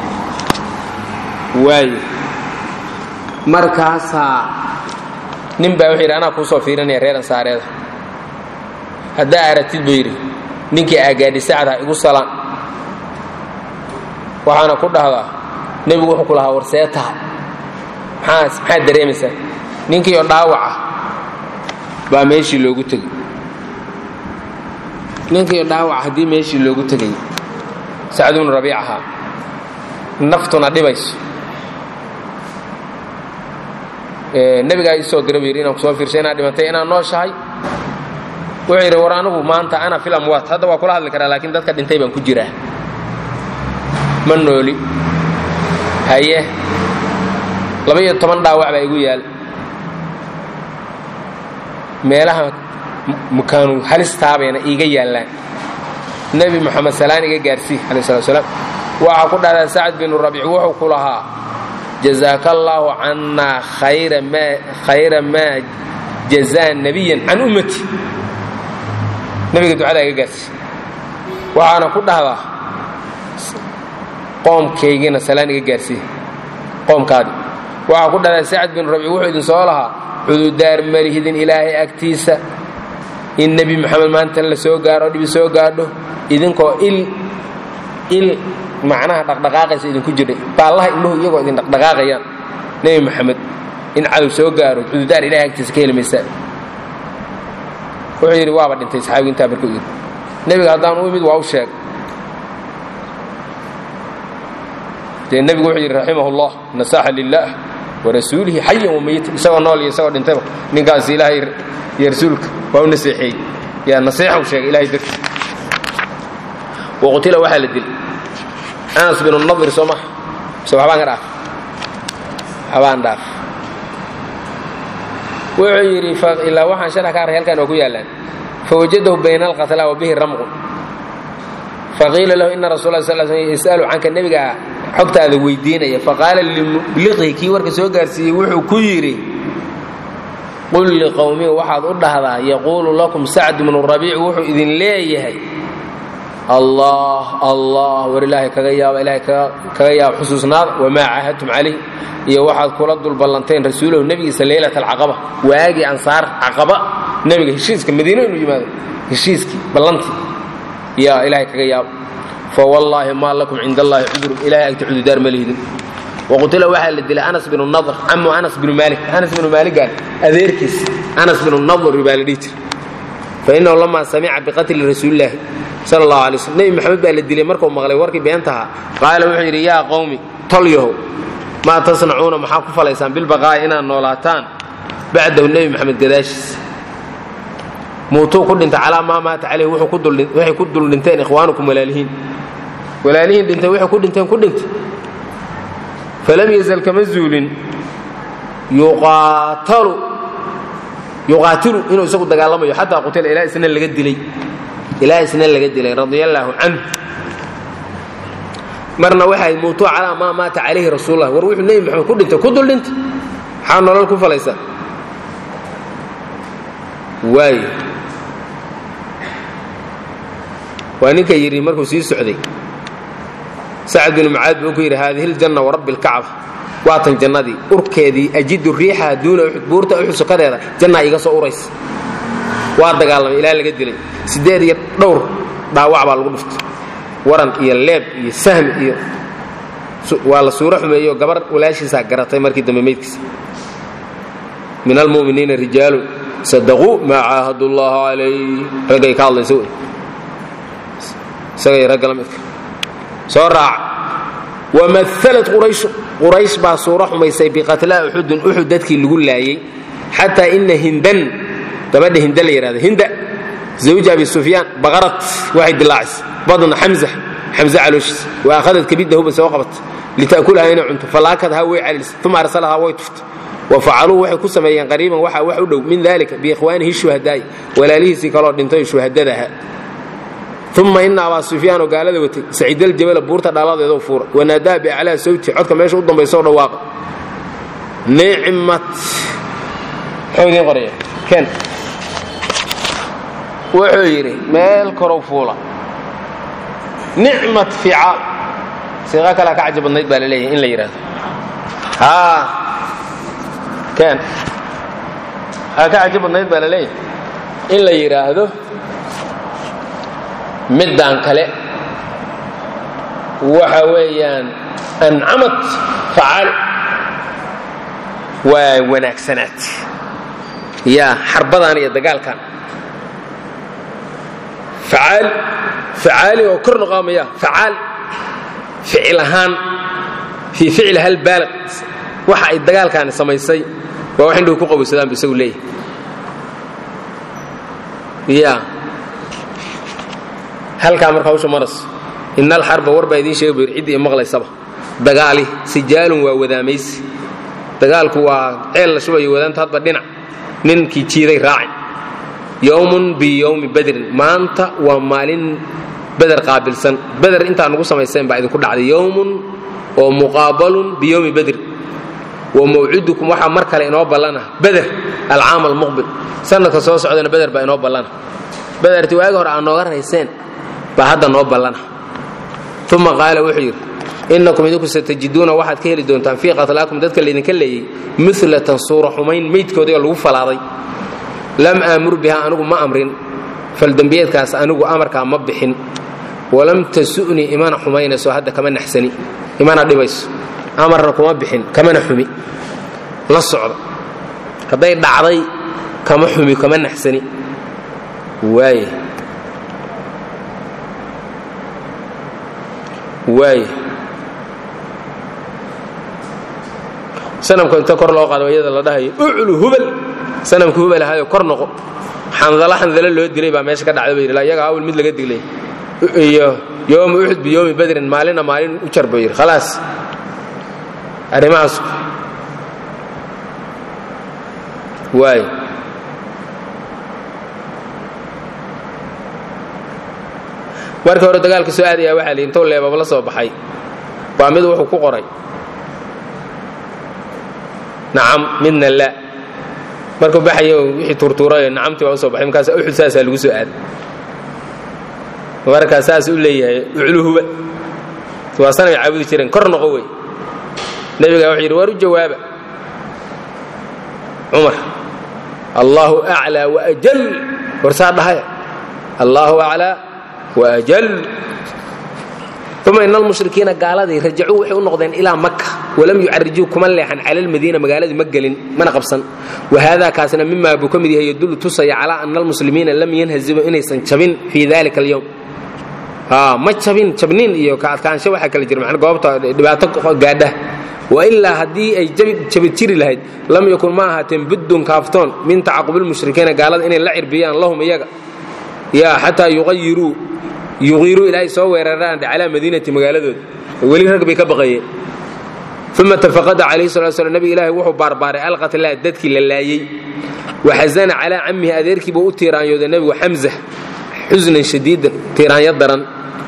waayo markaasaa nin baa wuxuu yidhi anaa kuu soo fiirinaya reer ansaareeda haddaa aragtid buu yidhi ninkii aagaadhi sacda igu salaan waxaana ku dhahdaa nebigu wuxuu ku lahaa warsee tahay maxaa maxaad dareemaysaa ninkii oo dhaawaca baa meeshii loogu tegey ninkii oo dhaawaca haddii meeshii loogu tegay sacd bnu rabiic ahaa naftuna dhibayso nebigaa ii soo dira buu yidhi inaan kusoo fiirshay inaad dhimatay inaad nooshahay wuxuu yidhi war anigu maanta ana fil amwaat hadda waa kula hadli karaa laakiin dadka dhintay baan ku jiraa ma nooli haye laba-iyo toban dhaawac baa igu yaal meelaha mukaanu halistaabayna iiga yaallaan nebi moxamed salaan iga gaarsii alai slat slaam waxaa ku dhahdaa sacd binu rabiic wuxuu ku lahaa jazaaka allaahu cannaa khayra maa jazaa nebiyan can ummati nebiga ducadaa iga gaarsi waxaana ku dhahdaa qoomkaygiina salaan iga gaarsii qoomkaadi waxaa ku dhahdaa sacd binu rabiic wuxuu idin soo lahaa cududaar malihidin ilaahay agtiisa in nebi moxamed maantan la soo gaaro dhibi soo gaadho idinkoo il il macnaha dhaqdhaqaaqaysa idinku jirdhay baallaha ilmuhu iyagoo idin dhaqdhaqaaqayaan nebi moxamed in cadow soo gaaro cududaar ilahay agtiisa ka heli maysaa wuxuu yidhi waaba dhintay saxaabigu intaa markuu yidhi nebiga haddaan u imid waa u sheeg dee nebigu wuxuu yidhi raximah ullah nasaxa lilah warasuulihi xayan wamayita isagoo nool iyo isagoo dhintayba ninkaas ilaahay iyo rasuulka waa u naseexeeyey yaa nasiixa u sheegay ilahay darti waqutila waxaa la dilay anas binu nadir soo maha mise waxbaan ka dhaaf waxbaan dhaaf wuxuu yidhi ilaa waxaan sharax ka array halkan oo ku yaallaan fawajadahu bayna alqatla wa bihi ramqun faqiila lahu ina rasul la sal sl yas'alu canka nebiga xogtaada weydiinaya faqaala limubliqihi kii warka soo gaarsiiyey wuxuu ku yidhi qul liqowmihi waxaad u dhahdaa yaquulu lakum sacd bnu rabiic wuxuu idin leeyahay allah allah war ilaahay kaga yaaba ilaahay kaga yaaba xusuusnaada wamaa caahadtum calayh iyo waxaad kula dulballanteen rasuulahu nebigiisa leylat alcaqaba waagii ansaar caqaba nebiga heshiiska madiino inuu yimaado heshiiskii ballantii yaa ilaahay kaga yaaba fawallaahi maa lakum cind allahi cudurun ilahay agti cududaar ma lihidin waqutila waxaa la dilay anas binu nadr camu anas binu maalik anas binu maaligaan adeerkiis anas binu nadr baa la dhihi jira fainahu lamaa samica biqatli rasuulilaahi sala allahu alay slm nebi maxamed baa la dilay markuu maqlay warkii beentaha qaala wuxuu yidhi yaa qowmi tolyahow maa tasnacuuna maxaa ku falaysaan bilbaqaa'i inaad noolaataan bacdahu nebi maxamed gadaashiis muutuu ku dhintay calaa maa maata caleyh waxay ku dul dhinteen ikhwaanukum walaalihiin walaalihiin dhintay waxay ku dhinteen ku dhintay falam yazal kama zuulin yuqaatalu yuqaatilu inuu isagu dagaalamayo xataa qutila ilaa isna laga dilay ilaa isna laga dilay radia allaahu canhu marna waxay muutuu calaa maa maata calayhi rasuulullah war wuxuu nebi maxamed ku dhintay ku dul dhintay maxaa nolol ku falaysaa waayo waa ninka yidhi markuu sii socday sacad binu mucaad buu ku yidhi haadihi ljanna warabbi lkacba waatan jannadii urkeedii ajidu riixaha duuna uxud buurta uxud sokadeeda jannaa iga soo uraysa waa dagaalamay ilaa laga dilay siddeed iyo dhowr dhaawac baa lagu dhuftay waran iyo leeb iyo sahmi iyo waa la suuro xumeeyo gabar walaashiisaa garatay markii dambe meydkiisa min almu'miniina rijaalu sadaquu maa caahadu llaha calayh raggay ka hadlaysa wey isagay ragga la midka soo raaca wamahalat qurayshu quraysh baa suuro xumaysay biqatlaa uxudin uxud dadkii lagu laayey xataa ina hindan gabadha hinda la yidhahda hinda zawja abi sufyaan baqarat waxay dilaacisay badna xamza xamze calooshiis wa akhadad kabidda huba soo qabat lita'kulaha inay cunto falaakadhaa way calilisay uma arsalahaa way tuftay wa facaluu waxay ku sameeyeen qariiban waxaa wax u dhow min dalika biikhwaanihi shuhadaa'i walaalihiisii kaloo dhintay shuhadadaha uma ina abaa sufyaan oo gaalada watay saciidaljabala buurta dhaaladeedoo fuura wanaadaa biaclaa sawti codka meesha u dambayso dhawaaqa nicmat muxuu idiin qoraya ken wuxuu yidhi meel korow fuula nicmat fiicaal siiqa kalea ka caji badnayd baa la leeyahay in la yidhahdo haa ken aa ka caji badnayd baa la leeyahay in la yidhaahdo middaan kale waxa weeyaan ancamad facaal waa wanaagsanaad yaa xarbadan iyo dagaalkan facaal facaali oo kor noqaamaya facaal ficil ahaan fii ficli hal baalaq waxa ay dagaalkaani samaysay waa wax indhuhu ku qabowsadaan bu isagu leeyahay ya halkaa marka hawsha maras ina alxarba war baa idiin sheega buyr ciddii maqlaysaba dagaali sijaalun waa wadaamaysi dagaalku waa ceel la shubayo wadaanta hadba dhinac ninkii jiiday raaci yowmun biyowmi badrin maanta waa maalin beder qaabilsan beder intaa nugu samayseen baa idinku dhacday yowmun oo muqaabalun biyowmi badrin wa mawcidukum waxaa mar kale inoo ballana beder alcaam almuqbil sanadka soo socdana beder baa inoo ballana bederti waagi hore aad nooga rayseen baa hadda noo ballana uma qaala wuxuu yidhi innakum idinku satajiduuna waxaad ka heli doontaan fii qatlaakum dadka laydinka leeyey milatan suura xumayn meydkoodii oo lagu falaaday lam aamur biha anigu ma amrin faldembiyeedkaas anigu amarkaa ma bixin walam tasu'nii imana xumaynayso hadda kama naxsani imana dhibayso amarna kuma bixin kamana xumi la socda hadday dhacday kama xumi kama naxsani waaya waaya sanamka inta kor loo qaado iyada la dhahayo uclu hubal sanamka hubal ahayo kor noqo xandalo xandalo loo dilay baa meesha ka dhacda ba yidhi iyaga awal mid laga diglay iyo yowma uxud biyowmi badrin maalina maalin u jar buu yidhi khalaas arrimahaas waay markii hore dagaalka soo aadaya waxaa lihi intou leebaba la soo baxay waa mid wuxuu ku qoray nacam midna la markuu baxayo wixii tuurtuurayo nacamtii baa usoo baxay markaas uxud saasaa lagu soo aaday markaa saas u leeyahay ucluhuba waa sanay caabudi jireen kor noqo wey nebigaa wuxuu yidhi waar u jawaaba cumar allaahu aclaa waajal warsaa dhahaya allaahu aclaa waajal uma ina almushrikiina gaaladii rajacuu waxay u noqdeen ilaa maka walam yucarijuu kuma leexan cala almadiina magaaladii ma gelin mana qabsan wahada kaasna mimaa buu ka mid yahay yadullu tusaya calaa ana almuslimiina lam yanhazimuu inaysan jabin fii dalika alyowm ma jabin jabniin iyo ka adkaansho waxaa kala jira man goobta dhibaato gaadha wailaa haddii ay jabi jiri lahayd lam yakun ma ahaateen buddun kaaftoon min tacaqubilmushrikiina gaalada inay la cirbiyaan lahum iyaga ya xataa yuqayiruu yuqiiruu ilaahay soo weeraraan calaa madiinati magaaladooda weli rag bay ka baqayeen uma tafaqada calayhi salatu slam nabiga ilaahay wuxuu baarbaaray alqatlaa dadkii la laayey waxazana calaa cammihi adeerkii buu u tiiraanyooday nebigu xamza xusnan shadiidan tiiraanyo daran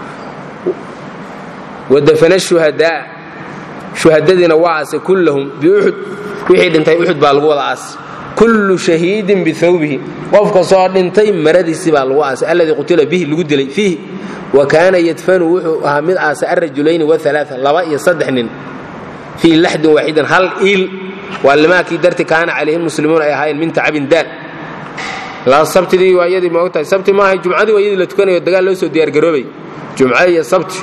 wadafana shuhadaa shuhadadiina waa aasay kullahum biuxud wixii dhintay uxud baa lagu wada aasay kullu shahiidin biawbihi qofka soo dhintay maradiisii baa lagu aasay alladii qutila bihi lagu dilay fiihi wa kaana yadfanu wuxuu ahaa mid aasay arajulayni waalaaa laba iyo saddex nin fii laxdin waaxidan hal iil waa limaakii darti kaana calayhi muslimuun ay ahaayeen min tacabin daal sabtidii waa iyadii maogtahay sabti maaha jumcadii waa iyadii la tukanayo dagaal loo soo diyaargaroobay jumca iyo sabti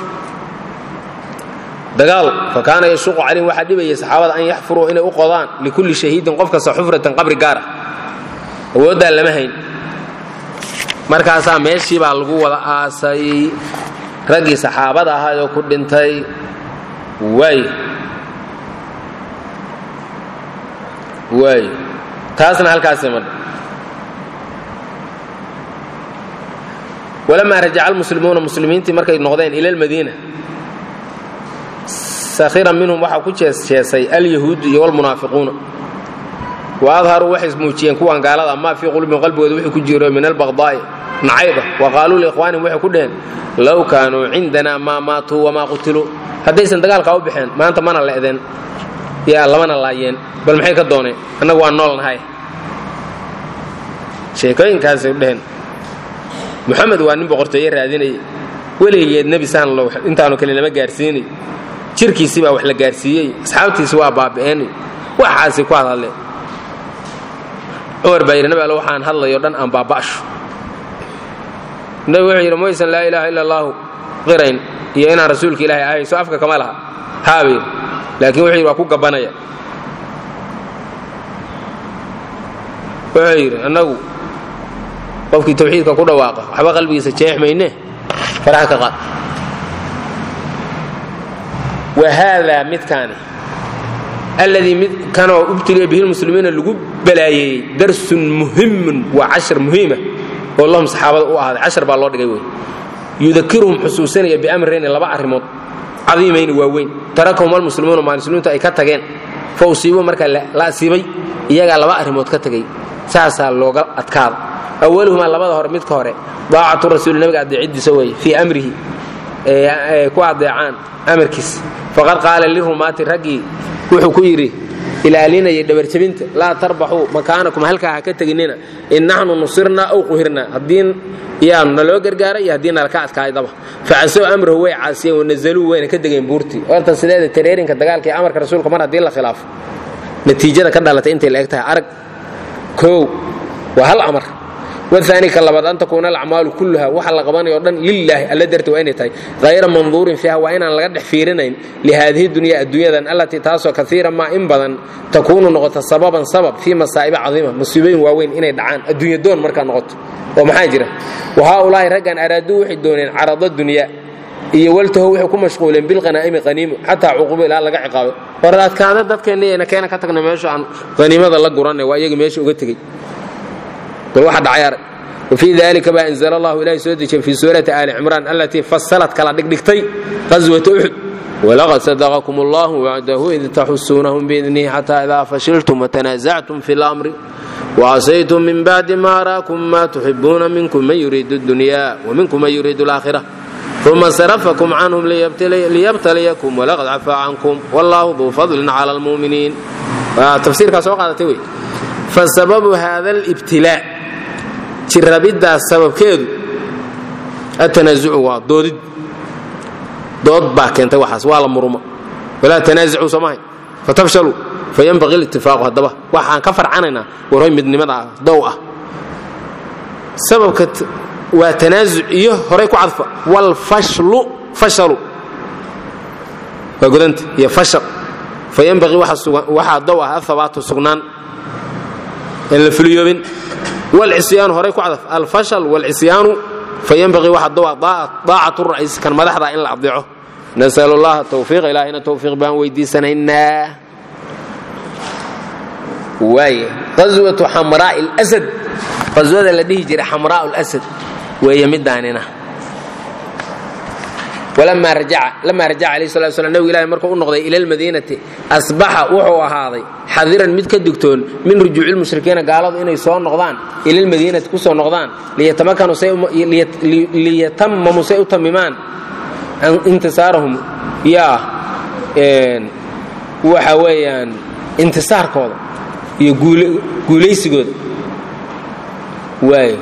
dagaal fa kaana yashuqu calayhim waxaa dhibayay saxaabada an yaxfuruu inay u qodaan likulli shahiidin qof kasta xufratan qabri gaara awooddaa lama hayn markaasaa meeshii baa lagu wada aasay raggii saxaabada ahaayoo ku dhintay waay waay taasna halkaasay madha walamaa rajaca almuslimuuna muslimiintii markay noqdeen ila almadiina sakhiran minhum waxaa ku jeesjeesay alyahuudu iyo walmunaafiquuna wa adharuu waxay muujiyeen kuwan gaalada maa fii qulubihim qalbigooda wixii ku jiro min albaqdaa'i nacayba wa qaaluu liikhwaanihim waxay ku dheheen low kaanuu cindanaa maa maatuu wamaa qutiluu haddaysan dagaalkaa u baxeen maanta mana le'deen yaa lamana laayeen bal maxay ka dooneen annagu waan nool nahay sheekooyinkaasay dheheen moxamed waa nin boqortooye raadinayay weligeed nebi saan lo intaanu kale lama gaarsiinay jirkiisii baa wax la gaarsiiyey asxaabtiisi waa baabi'eenay waxaasi ku hadhadleen cumar baa yidhi nabi alle waxaan hadlayo dhan aan baaba'sho nabi wuxuu yidhi maysan laa ilaaha ila allaahu qirayn iyo inaan rasuulka ilaahay ahayso afka kama laha haabay laakiin wuxuu yidhi waa ku gabanaya wuxuu yidhi annagu qofkii tawxiidka ku dhawaaqa waxba qalbigiisa jeex mayne faraha ka qaad wa haadaa midkaani alladii mid kanoo ubtiliya bihi lmuslimiina lagu balaayeeyey darsun muhimun waa cashar muhiima oo lahum saxaabada u ahaaday cashar baa loo dhigay wey yudakiruhum xusuusanaya biamrayni laba arrimood cadiimayni waaweyn tarakahum almuslimuuna maalmuslimiintu ay ka tageen fa usiibuu markaa la asiibay iyagaa laba arrimood ka tegey saasaa looga adkaada awaluhumaa labada hore midka hore daacatu rasuuli nabiga adeecidiisa weeye fii amrihi ku adeecaan amarkiis faqad qaala lirumaati raggii wuxuu ku yidhi ilaalinaya dhabarjabinta laa tarbaxuu makaanakum halkaa ha ka teginina in naxnu nusirnaa aw quhirnaa haddii yaanu naloo gargaaray iyo haddii nalaka adkaaydaba facasow amrahu way caasiyeen wanazaluu wayna ka degeen buurtii horta sideeda tareerinka dagaalka iyo amarka rasuulka mar haddii la khilaafo natiijada ka dhalatay intay la eg tahay arag koow waa hal amar waani ka labaad an takuuna alacmaalu kulluha waxa la qabanayo o dhan lilaahi alla darti waa inay tahay hayra manduurin fiiha waa inaan laga dhex fiirinayn lihaadihi dunya adduunyadan allatii taasoo kaiira maa in badan takuunu noqota sababan sabab fii masaa'iba cadiima musiibooyin waaweyn inay dhacaan adduunya doon markaa noqoto oo maxaa jira wa haaulaahi raggan araaduu waxay dooneen carada dunya iyo waltaho waxay ku mashquuleen bilqanaa'imi qaniimo xataa cuqubo ilaa laga ciqaabay war adkaada dadkeenna keena ka tagna meesha aan qaniimada la guranay waa iyaga meesha uga tegey bal waxa dhacay arag wfii dalika baa anzla allahu ilahay soo dejiyey fii suurati aali cimraan allatii fasalat kala dhigdhigtay qaswata uxud walaqad sadaqakum allahu wacdahu id taxusuunahum biidnihi xataa idaa fashiltum watanaasactum fi lamri وعصيتم من بعد ما أراكم ما تحبون منكم من يريد الدنيا ومنكم من يريد الآخرة ثم صرفكم عنهم ليبتلي ليبتليكم ولقد عفا عنكم والله ذو فضل على المؤمنين تفسير كاسو قادتي وي فسبب هذا الابتلاء jirabiddaas sababkeedu atanaazucu waa doodid dood baa keentay waxaas waa la murmo walaa tanaasacuu soomahay fatafshaluu fayanbaqii litifaaqu haddaba waxaan ka farcanaynaa warhoy midnimada dow ah sababka waa tanaasuc iyo horay ku cadfa walfashlu fashalu waa godanta iyo fashal fayanbaqii waxaa dow ah ahabaatu sugnaan aan la fuliyoobin wlcisyaanu horay ku cadaf alfashal wlcisyaanu fayanbaqii waxa dowa daacatu ra'iis kan madaxda in la adeeco nasalu llaha tawfiiq ilaahayna tawfiiq baan weydiisanaynaa waay qaswatu xamraa lsad qaswada la dhihi jiray xamraa lsad weeye midaanina lamaa rajaca alayh sala slam nabigu ilahi markuu u noqday ila lmadiinati asbaxa wuxuu ahaaday xadiran mid ka digtoon min rujuuci lmushrikiina gaaladu inay soo noqdaan ila lmadiinati ku soo noqdaan liyatamamu say u tamimaan intisaarahum yaa waxa weeyaan intisaarkooda iyo guulaysigooda waay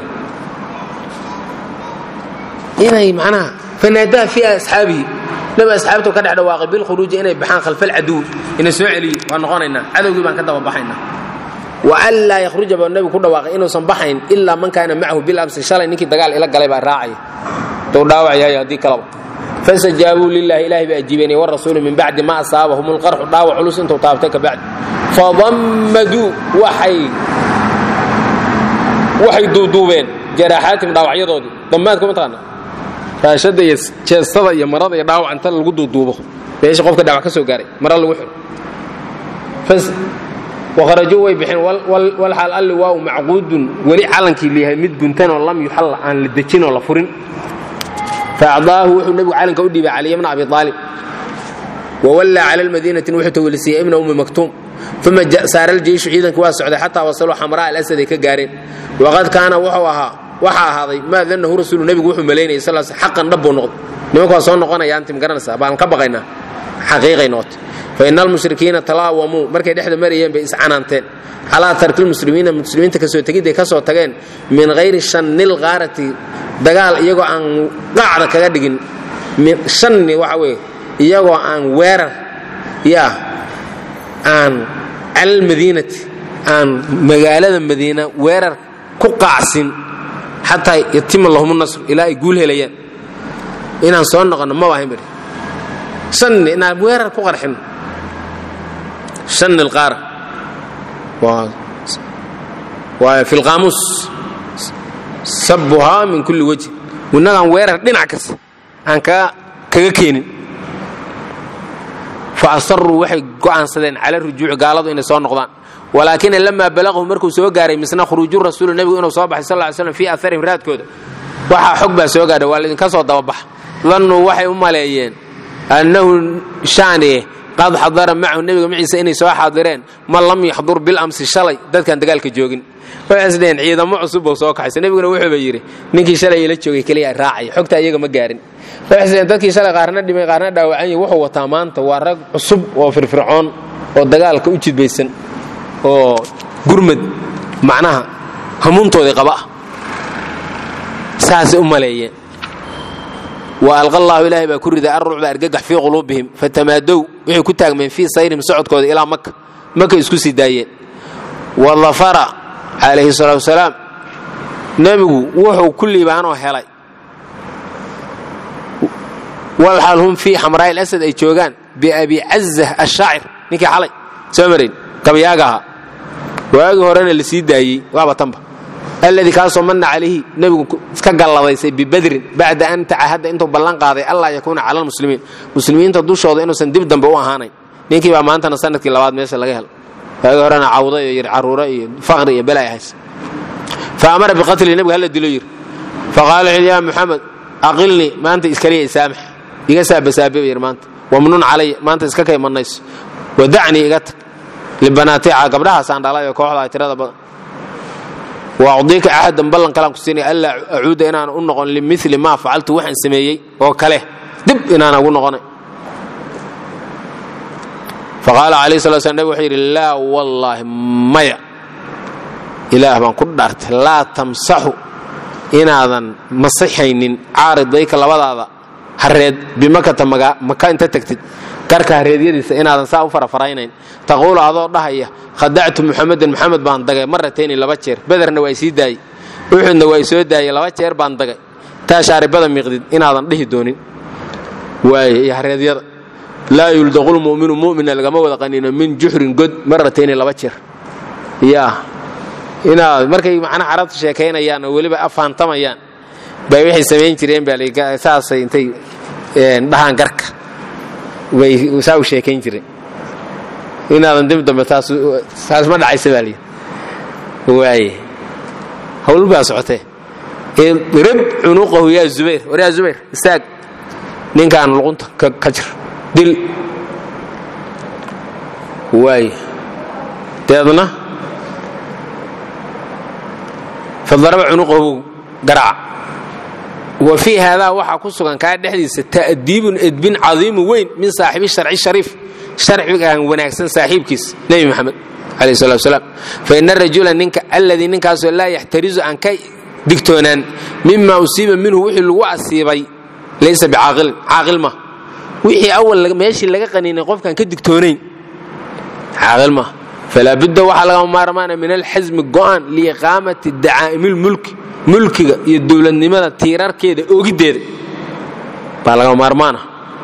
inay macnaha fanaadaa fii asxaabihi nabi asxaabtu ka dhex dhawaaqay bilkhuruuji inay baxaan khalfa alcaduw ina soo celiye waa noqonaynaa cadowgii baan ka daba baxaynaa wa an laa yakhruja baa nebigu ku dhawaaqay inuusan baxayn ilaa man kaana macahu bilamsi shalay ninkii dagaal ila galay baa raacaya dou dhaawacyahay haddii kalaba fastajaabuu lilahi ilahay bay ajiibeenay warasuuli min bacdi ma asaabahum lqarxu dhaawac culus intuu taabtay kabacdi fadammaduu waxay waxay duuduubeen jaraaxaatim dhaawacyadoodii dammaadka mataqaana raashada iyo jeestada iyo marada iyo dhaawac inta lagu duuduubo meesha qofka dhaawac ka soo gaaray mara lagu xiro wakharajuu way bixeen walxaal alli waa u macquudun weli calankii liyahay mid guntanoo lam yuxalla aan la dejinoo la furin faacdaahu wuxuu nebigu calanka u dhiibay caliya bna abi aalib wawallaa cala lmadiinatin wuxuu tawelisiiyey ibna ummi maktuum uma saara aljeishu ciidanka waa socday xataa wasaluu xamraa alasad ay ka gaareen waqad kaana wuxuu ahaa waxaa ahaaday maa danahu rasuulu nebigu wuxuu malaynayay sal xaqan dhab buu noqday nimanku waa soo noqonayaan tim garanaysaa baan ka baqaynaa xaqiiqay noqotay fa ina almushrikiina talaawamuu markay dhexda marayeen bay iscanaanteen calaa tarki lmuslimiina muslimiinta kasoo tegidday ka soo tageen min hayri shannil qaarati dagaal iyagoo aan qacda kaga dhigin shanni waxa weeye iyagoo aan weerar yaa aan calalmadiinati aan magaalada madiina weerar ku qaacsin xataa yatima lahum nasr ilaa ay guul helayaan inaan soo noqonno ma waahayn bari shanni inaan weerar ku qarxinno shanni alqaara waa fi lqaamuus sabuhaa min kulli wajh innagaan weerar dhinac kasta aan kaga keenin fa asaruu waxay go'aansadeen cala rujuuci gaaladu inay soo noqdaan walaakina lamaa balaqahu markuu soo gaaray misna khuruuju rasuulu nebigu inuu soo baxay sal ly slam fii aharihim raadkooda waxaa xog baa soo gaadha waa laydinka soo dababaxa dannuu waxay u maleeyeen annahu shaaniye qad xadara macahu nebiga maciisa inay soo xaadireen man lam yaxdur bilamsi shalay dadkaan dagaalka joogin waxay isdheheen ciidamo cusub buu soo kaxaysa nebiguna wuxuuba yidhi ninkii shalay ila joogay keliya raacaya xogta iyaga ma gaarin waxay isdheheen dadkii shalay qaarna dhimay qaarna dhaawacanya wuxuu wataa maanta waa rag cusub oo firfircoon oo dagaalka u jidbaysan oo gurmad macnaha hamuuntoodii qaba ah saasay u maleeyeen wa alqa allaahu ilaahay baa ku riday arrucba argagax fii quluubihim fatamaadow waxay ku taagmeen fii sayrihim socodkooda ilaa maka maka isku sii daayeen wa dafara calayhi salaatu wasalaam nebigu wuxuu ku liibaanoo helay walxal hum fii xamraa'i alasad ay joogaan biabi cazah ashaacir ninkii xalay soo marayn gabayaaga ahaa waagii horena la sii daayey waaba tanba alladii kaasoo manna calayhi nebigu iska galladaysay bibadrin bacda an tacahadda intuu ballan qaaday allaa yakuuna cala almuslimiin muslimiinta dushooda inuusan dib dambe u ahaanayn ninkii baa maantana sanadkii labaad meesha laga helo waagii horena cawda iyo yir caruuro iyo faqri iyo bela ay hays fa amara biqatli nebiga hala dilo yiri faqaala wuxuu yaa muxamed aqilnii maanta iskaliya isaamax iga saabasaabe yir maanta wamnun calaya maanta iska kay mannayso wadacnii iga tag libanaatica gabdhahaasaan dhalay oo kooxda tirada badan waacdiika axadan ballan kalaan ku siinaya allaa acuuda inaan u noqon limili maa facaltu waxaan sameeyey oo kale dib inaan ugu noqonay faqaala calayhi sala slam nabig wuxuu yidhi laa wallaahi maya ilaah baan ku dhaartay laa tamsaxu inaadan masixaynin caaridayka labadaada hareed bimakata maka inta tagtid garka hareedyadiisa inaadan saa u farafaraynayn taquulu adoo dhahaya khadactu muxamedan muxamed baan dagay maratayni laba jeer bederna waa sii daayey uxudna waa soo daayey laba jeer baan dagay taa shaaribada miiqdid inaadan dhihi doonin waay iyo hareedyada laa yuldaqu lmuminu mumina lagama wada qaniino min juxrin god maratayni laba jeer yaa inaad markay macnaha carabta sheekaynayaan oo weliba afaantamayaan bay waxay samayn jireen baa saasay intay dhahaan garka bay saa u sheekayn jireen inaadan dib dambe taas ma dhacaysa baa lii waaye hawl baa socotee rib cunuqahu yaa zubayr war yaa zubayr istaag ninkaan luqunta ka jir dil waaye deedna fadaraba cunuqahu garaaca wa fii haadaa waxaa ku sugan kaa dhexdiisa ta'diibun edbin cadiimu weyn min saaxibi sharci shariif sharcigaan wanaagsan saaxiibkiis nebi maxamed calayh salatu wasalaam fa ina rajula ninka alladii ninkaasoo laa yaxtarizu aan ka digtoonaan mima usiiba minhu wixii lagu asiibay laysa bicaaqilin caaqil ma wixii awal meeshii laga qaniinay qofkaan ka digtoonayn caaqil ma falaa budda waxaa lagama maarmaana min alxasmi go'an liiqaamati dacaa'imilmulki mulkiga iyo dowladnimada tiirarkeeda oogiddeeda baa lagama maarmaana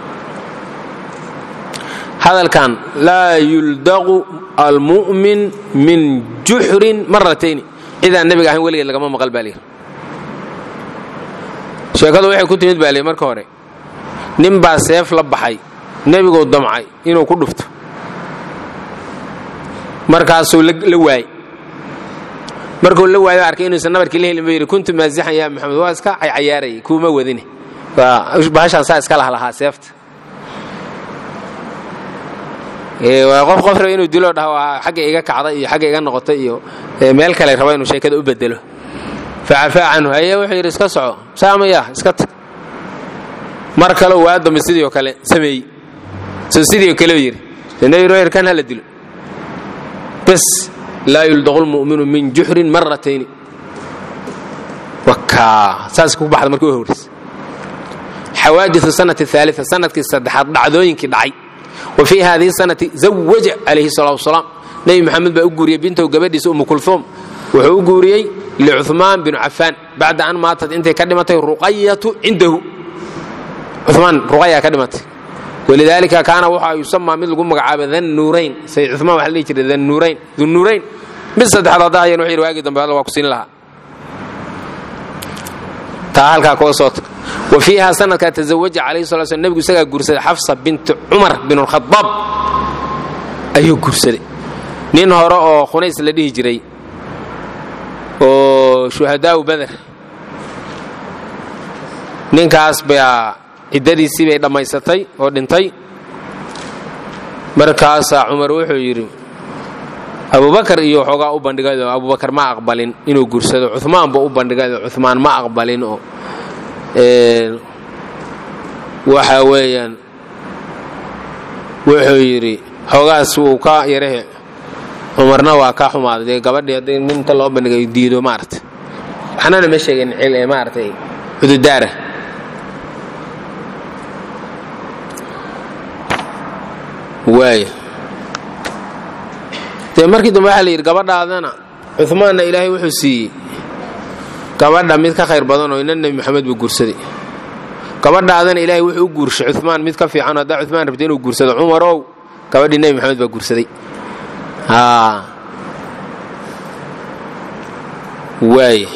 hadalkan laa yuldaqu almu'min min juxrin maratayni cidaan nebiga ahayn weligeed lagama maqal baa layidhi sheekadu waxay ku timid baa layidhi marka hore nin baa seef la baxay nebiguu damcay inuu ku dhufto markaasuu la waayey markuu la waayo arkay inuusan nabarkii la helin buu yidhi kuntu maasixan yaa maxamed waa iska cayaarayay kuuma wadine bahashaan saa iska lah lahaa seefta qof qof raba inuu dilo dhaho xagga iga kacda iyo xagga iga noqota iyo meel kale raba inuu sheekada u bedelo facafaa canhu haye wuxuu yidhi iska soco saamaya iska tag mar kale waa dambe sidii oo kale sameeyey so sidii oo kale yidhi nebi royer kan hala dilo bas laa yuldaqu lmu'minu min juxrin maratayni wakaa saas ku baxda markii u horreys xawaadiثu sanati الثaaliثa sanadkii saddexaad dhacdooyinkii dhacay wa fii hadihi sanati zawaja calayhi الsalatu wasalaam nebi moxamed baa u guuriyey bintow gabadhiisa umu kulhuum wuxuu u guuriyey licuثmaan binu cafaan bacda an maatad intay ka dhimatay ruqayatu cindahu cumaan ruqaya ka dhimatay walidaalika kaana waxa yusamaa mid lagu magacaaba dannuurayn say cumaan waxa la dhihi jiray dannuurayn dunnuurayn mid saddexaad hadda hayan wuxuu yidhi waagii dambe alla waa ku siin lahaa taa halkaa koo soota wa fiiha sanadkaa tazawaja calayhi sala slam nebigu isagaa guursaday xafsa binti cumar bin alkhadaab ayuu guursaday nin hore oo khunays la dhihi jiray oo shuhadaau bader ninkaas baa ciddadiisii bay dhammaysatay oo dhintay markaasaa cumar wuxuu yidhi abubakar iyo waxoogaa u bandhigado abubakar ma aqbalin inuu guursado cumaan buu u bandhigado cumaan ma aqbalin oo waxa weeyaan wuxuu yidhi xoogaas wuu ka yarahe cumarna waa ka xumaaday dee gabadhii haddii ninta loo bandhigay diido maarata waxnana ma sheegin maaratay cududaara waaya dee markii dambe waxaa la yidhi gabadhaadana cumaanna ilaahay wuxuu siiyey gabadha mid ka khayr badan oo ina nebi moxamed buu guursaday gabadhaadana ilaahay wuxuu u guurshay cumaan mid ka fiican haddaa cumaan rabta inuu guursado cumarow gabadhii nebi moxamed baa guursaday waaya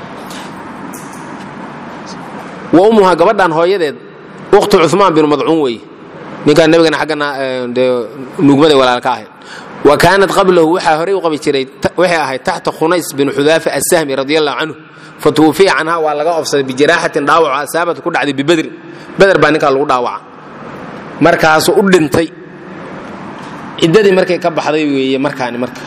wa ummuhaa gabadhan hooyadeed ukhtu cumaan binu madcuun weeye ninkaan nebigana xaggana dee nugmaday walaalka ahayd wa kaanat qablahu waxaa horey u qabi jiray waxay ahayd taxta khunays bin xudaafa assahmi radi allahu canhu fa tuwufiya canha waa laga ofsaday bijiraaxatin dhaawaco asaabat ku dhacday bibedrin beder baa ninkaa lagu dhaawaca markaasuu u dhintay ciddadii markay ka baxday weeye markaani marka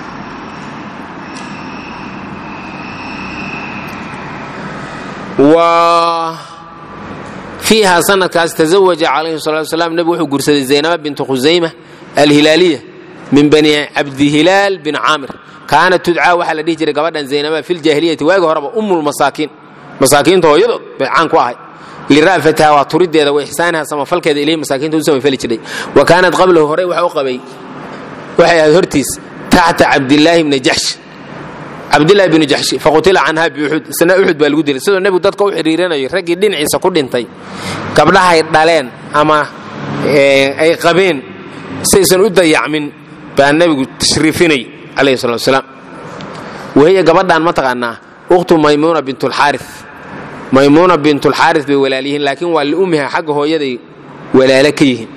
wa fiiha sanadkaas tazawaja calayhi salatu wasalaam nebigu wuxuu guursaday zaynaba bintu khusayma alhilaaliya min bani cabdihilaal bin caamir kaanat tudcaa waxaa la dhihi jiray gabadhan zaynaba fi ljaahiliyati waagi horeba ummulmasaakiin masaakiinta hooyadood bay caan ku ahay lira'fatiha waa turideeda wa ixsaaniha samafalkeeda ilayhi masaakiinta u samafali jiray wa kaanat qablahu horey waxa u qabay waxay ahayd hortiis taxta cabdilaahi bni jaxsh cabdillahi binu jaxshi faqutila canha biuxud isna uxud baa lagu dilay sidoo nebigu dadka u xidhiirinayo raggii dhinaciisa ku dhintay gabdhahay dhaleen ama ay qabeen saysan u dayacmin baa nebigu tashriifinay calayhi salatu wasalaam wahiya gabadhan ma taqaanaa ukhtu maymuuna bintulxaaris maymuuna bintulxaaris bay walaal yihiin laakiin waa liummiha xagga hooyaday walaalo ka yihiin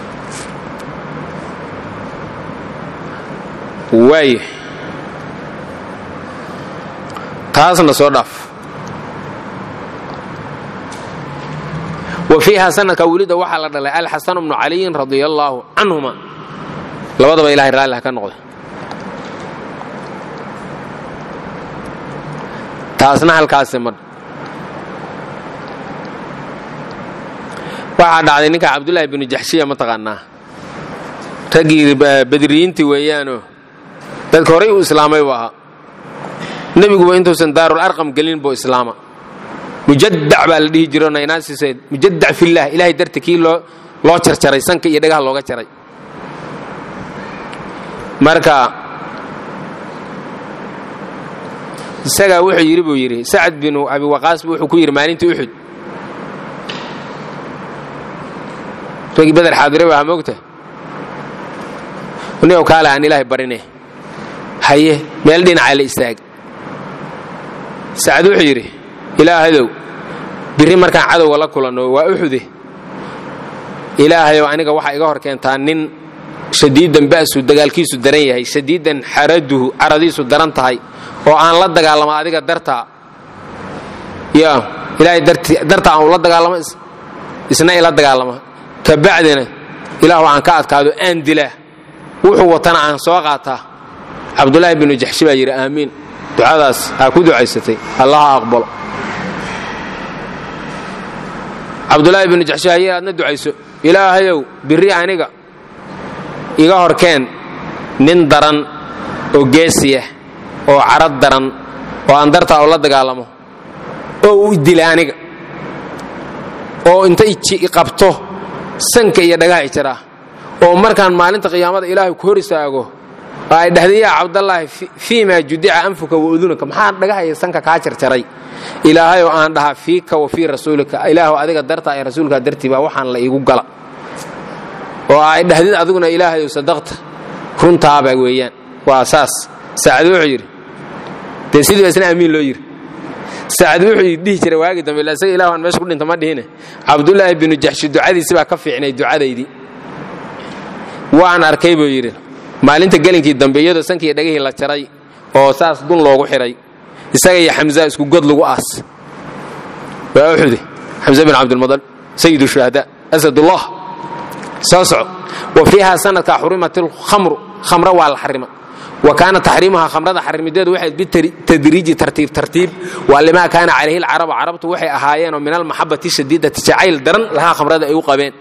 waay taasna soo dhaaf wa fiiha sanadka welida waxaa la dhalay alxasan bnu caliyin radia allaahu canhuma labadaba ilahay raalli ha ka noqday taasna halkaasi mar waxaa dhacday ninka cabdullaahi binu jaxshiya ma taqaanaa raggii badriyiintii weeyaanoo dadka horey u islaamay buu ahaa nebiguba intuusan daarul arqam gelin buu islaama mujadac baa la dhihi jiro naynaasiseed mujadac fillaah ilahay darti kii loo loo jarjaray sanka iyo dhagaha looga jaray marka isagaa wuxuu yidhi buu yidhi sacad binu abi waqaas bu wuxuu ku yidhi maalintii uxud raggii beder xaadire waa moogta niow kaale aan ilaahay barine haye meel dhinacaa la istaag sacad wuxuu yidhi ilaahadow birri markaan cadowga la kulanno waa uxude ilaahayow aniga waxaa iga hor keentaa nin shadiidan ba'su dagaalkiisu daran yahay shadiidan xaraduhu caradiisu daran tahay oo aan la dagaalamo adiga dartaa ya ilaahay dartaa aan ula dagaalamo isna ila dagaalama kabacdina ilaahu aan ka adkaado aan dilaa wuxuu watana aan soo qaataa cabdulaahi binu jaxshi baa yidhi aamiin ducadaas aa ku ducaysatay allaha aqbalo cabdulaahi binu jaxshi haye aadna ducayso ilaahayow birri aniga iga horkeen nin daran oo geesiyah oo carad daran oo aan dartaa ula dagaalamo oo u dila aniga oo inta qabto sanka iyo dhagaha ijaraa oo markaan maalinta qiyaamada ilaahay ku hor istaago oo ay dhahdeen yaa cabdallaahi fii maa judica anfuka wa udunaka maxaa dhagaha iyo sanka kaa jarjaray ilaahay oo aan dhahaa fiika wa fii rasuulika ilaahu adiga dartaa ee rasuulkaa dartii baa waxaan la iigu gala oo ay dhahdid adiguna ilaahay ou sadaqta runtaaba weeyaan waa saas saacad wuxuu yidhi dee sidii ba isna amiin loo yidhi saacad wuxuu dhihi jiray waagi dambe ila isaga ilahu aan meesha ku dhinta ma dhihine cabdulaahi binu jaxshi ducadiisi baa ka fiicnay ducadaydii waan arkay buu yidhi maalinta gelinkii dambe iyadoo sankiiyo dhagihii la jaray oo saas dun loogu xidhay isaga iyo xamza isku god lagu aas waa uxude xamza bin cabdilmadal sayidu shuhada asadullah soo soco wa fiiha sanadka xurimat alkhamru khamro waa la xarima wa kaana taxriimuhaa khamrada xarimideedu waxay bitadriiji tartiib tartiib waa limaa kaana calayhi alcarabu carabtu waxay ahaayeenoo min almaxabati shadiidati jacayl daran lahaa khamrada ay u qabeen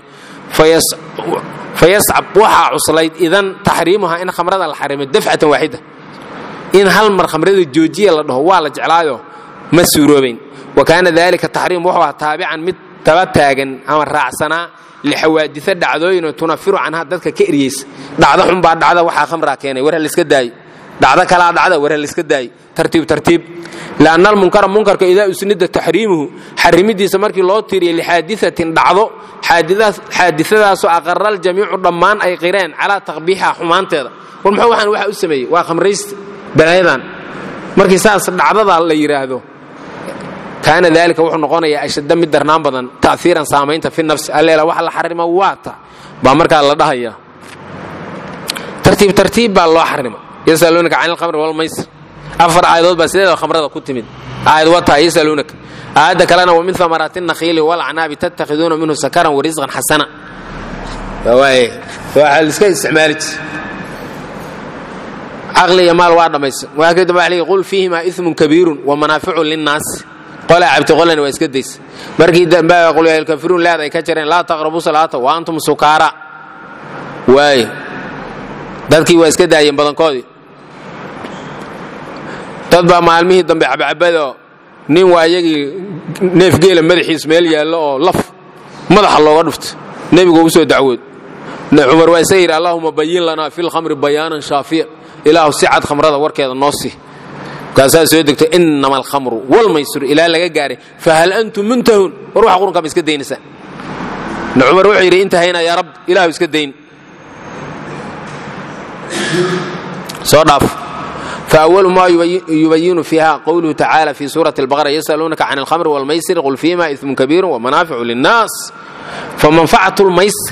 fayascab waxaa cuslayd idan taxriimuhaa in khamrada la xarimo dafcatan waaxida in hal mar khamrada joojiya la dhaho waa la jeclaayo ma suuroobayn wa kaana dalika taxriim wuxuu ahaa taabican mid taba taagan ama raacsanaa lixawaadisa dhacdooyinoo tunafiru canha dadka ka eryeysa dhacdo xunbaa dhacda waxaa khamraa keenay war ha layska daayo dhacdo kalaa dhacda war ha layska daayo tartiib tartiib lianna almunkara munkarka idaa usnida taxriimuhu xarimidiisa markii loo tiiriya lixaadiatin dhacdo xaadisadaasoo aqara aljamiicu dhammaan ay qireen calaa taqbiixiha xumaanteeda war muxuu waxaan waxa u sameeyey waa khamraysta balaayadan markii saas dhacdada la yidhaahdo kaana dalika wuxuu noqonayaa ashadda mid darnaan badan ta'iiran saamaynta fi nafsi alleela wax la xarima waata baa markaa la dhahaya tartiib tartiib baa loo xarima yasaluunaka can alkhamri walmaysir afar aayadood baa sideeda khamrada ku timid aayad wataa yasaluunaka aayadda kalena wa min amaraati nakhiili walacnaabi tattakhiduuna minhu sakaran warisqan xasana waxaa liska isticmaali jir caqli iyo maal waa dhammaysan waa kadib waa lii qul fiihimaa ismun kabiirun wa manaaficu linnaasi qolaa cabti qolana waa iska daysa markii dambe qulyailkafiruun leed ay ka jareen laa taqrabu salaata wa antum sukaara waaye dadkii waa iska daayeen badankoodii dad baa maalmihii dambe cabcabadoo nin waa iyagii neefgeela madaxiis meel yaallo oo laf madaxa looga dhufto nebigu u soo dacwood cumar waa isaga yidhi allahuma bayin lanaa fi lkhamri bayaanan shaafiya ilaahu si cad khamrada warkeeda noo sii markaasaa soo degto inama alkhamru walmaysuru ilaa laga gaaray fahal antum muntahuun war waxa qurunkaa ma iska daynaysaa cumar wuxuu yidhi intahayna yaa rab ilahu iska dayn soo dhaaf فأول ما يبين فيها قوله تعالى في سورة البقرة يسألونك عن الخمر والميسر قل فيما إثم كبير ومنافع للناس فمنفعة الميسر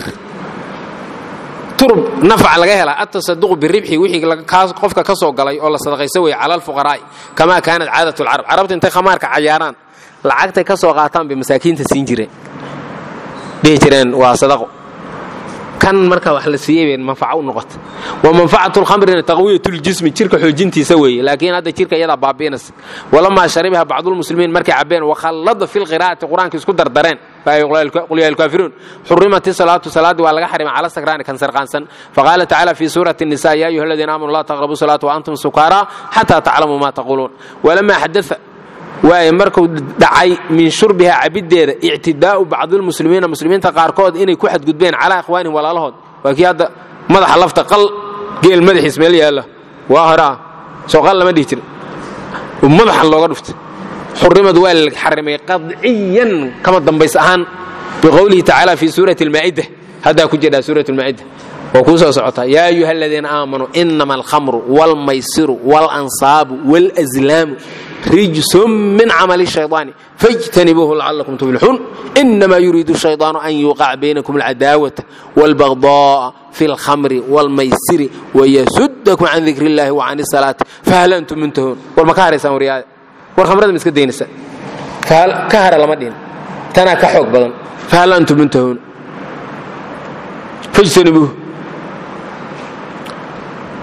turb nafca laga helaa atasaduqu biribxi wixii qofka ka soo galay oo la sadaqaysa weeye cala alfuqaraa'i kamaa kaanat caadat lcarab carabta intay khamaarka cayaaraan lacagtay ka soo qaataan bay masaakiinta siin jireen dhihi jireen waa sadaqo kan marka wax la siiyey bay manfaco u noqota wa manfacatu lkhamrina taqwiyatuljismi jirka xoojintiisa weeye laakiin hadda jirka iyadaa baabi'inaysa walamaa sharibaha bacdulmuslimiin markay cabeen wakhallada fi lqiraa'ati qur-aanka isku dardareen qul yaa alkaafiruun xurimat isalaatu salaaddii waa laga xarimay cala sakraani kan sarqaansan faqaala tacaala fi suurati الnisa ya ayuha aladiina aamanu laa taqrabu salaata waantum sukaara xataa taclamuu ma taquuluun walamaa xadaa waaye markuu dhacay min shurbiha cabiddeeda ictidaa'u bacdilmuslimiina muslimiinta qaarkood inay ku xadgudbeen calaa ikhwaanihim walaalahood waa kii hadda madaxa lafta qal geel madaxiis meel yaalla waa horaa soo qal lama dhihi jira madaxa looga dhuftay xurimad waa la xarimay qadciyan kama dambays ahaan biqowlihi tacaala fi suurati almaa'ida haddaa ku jedhaa suurat almaa'ida waa kuu soo socotaa yaa ayuha aladiina aamanuu inama alkhamru waalmaysiru waalansaabu waalazlaamu rijsun min camali shayطaani fاjtanibuuhu lacalakum tuflixuun inama yuriidu shayطaanu an yuuqaca baynakum alcadaawata wاlbagضاءa fi اlkhamri wاlmaysiri wayasudakum can dikr اllahi وcan الsalaati fahal antum muntahuun war ma ka haraysaan waryaade war khamrada ma iska daynaysaa ka hara lama dhihin tanaa ka xoog badan fahal antum muntahuun fajtanibuuh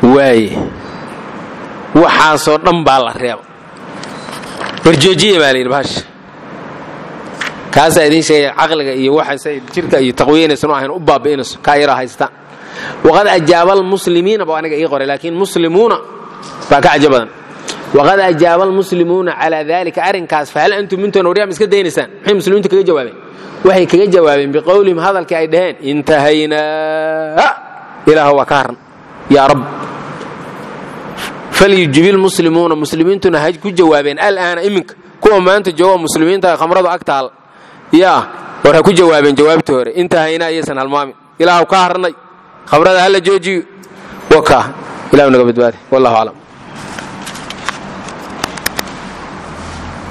waaye waxaasoo dhan baa la reeba warjoojiya baa layidhi bahasha kaasaa idiin sheegaya caqliga iyo waxaasay jirka iyo taqwiyanaysan u ahayn u baabi'inayso kaa yaraa haystaan waqad ajaaba almuslimiina ba aniga ii qoray laakiin muslimuuna baa ka cajo badan waqad ajaaba almuslimuuna calaa dalika arrinkaas fahal antum mintoona waryaam iska daynaysaan maxay muslimiintu kaga jawaabeen waxay kaga jawaabeen biqowlihim hadalkii ay dhaheen intahaynaa ilaah waa ka harn yaa rab falyujibi lmuslimuuna muslimiintuna ha ku jawaabeen alaana iminka kuwa maanta jooga muslimiinta khamradu ag taal yaa war ha ku jawaabeen jawaabtii hore intahaynaa iyaysan halmaamin ilaahu ka harnay khamrada hala joojiyo waka ilahu naga badbaade wallahu aclam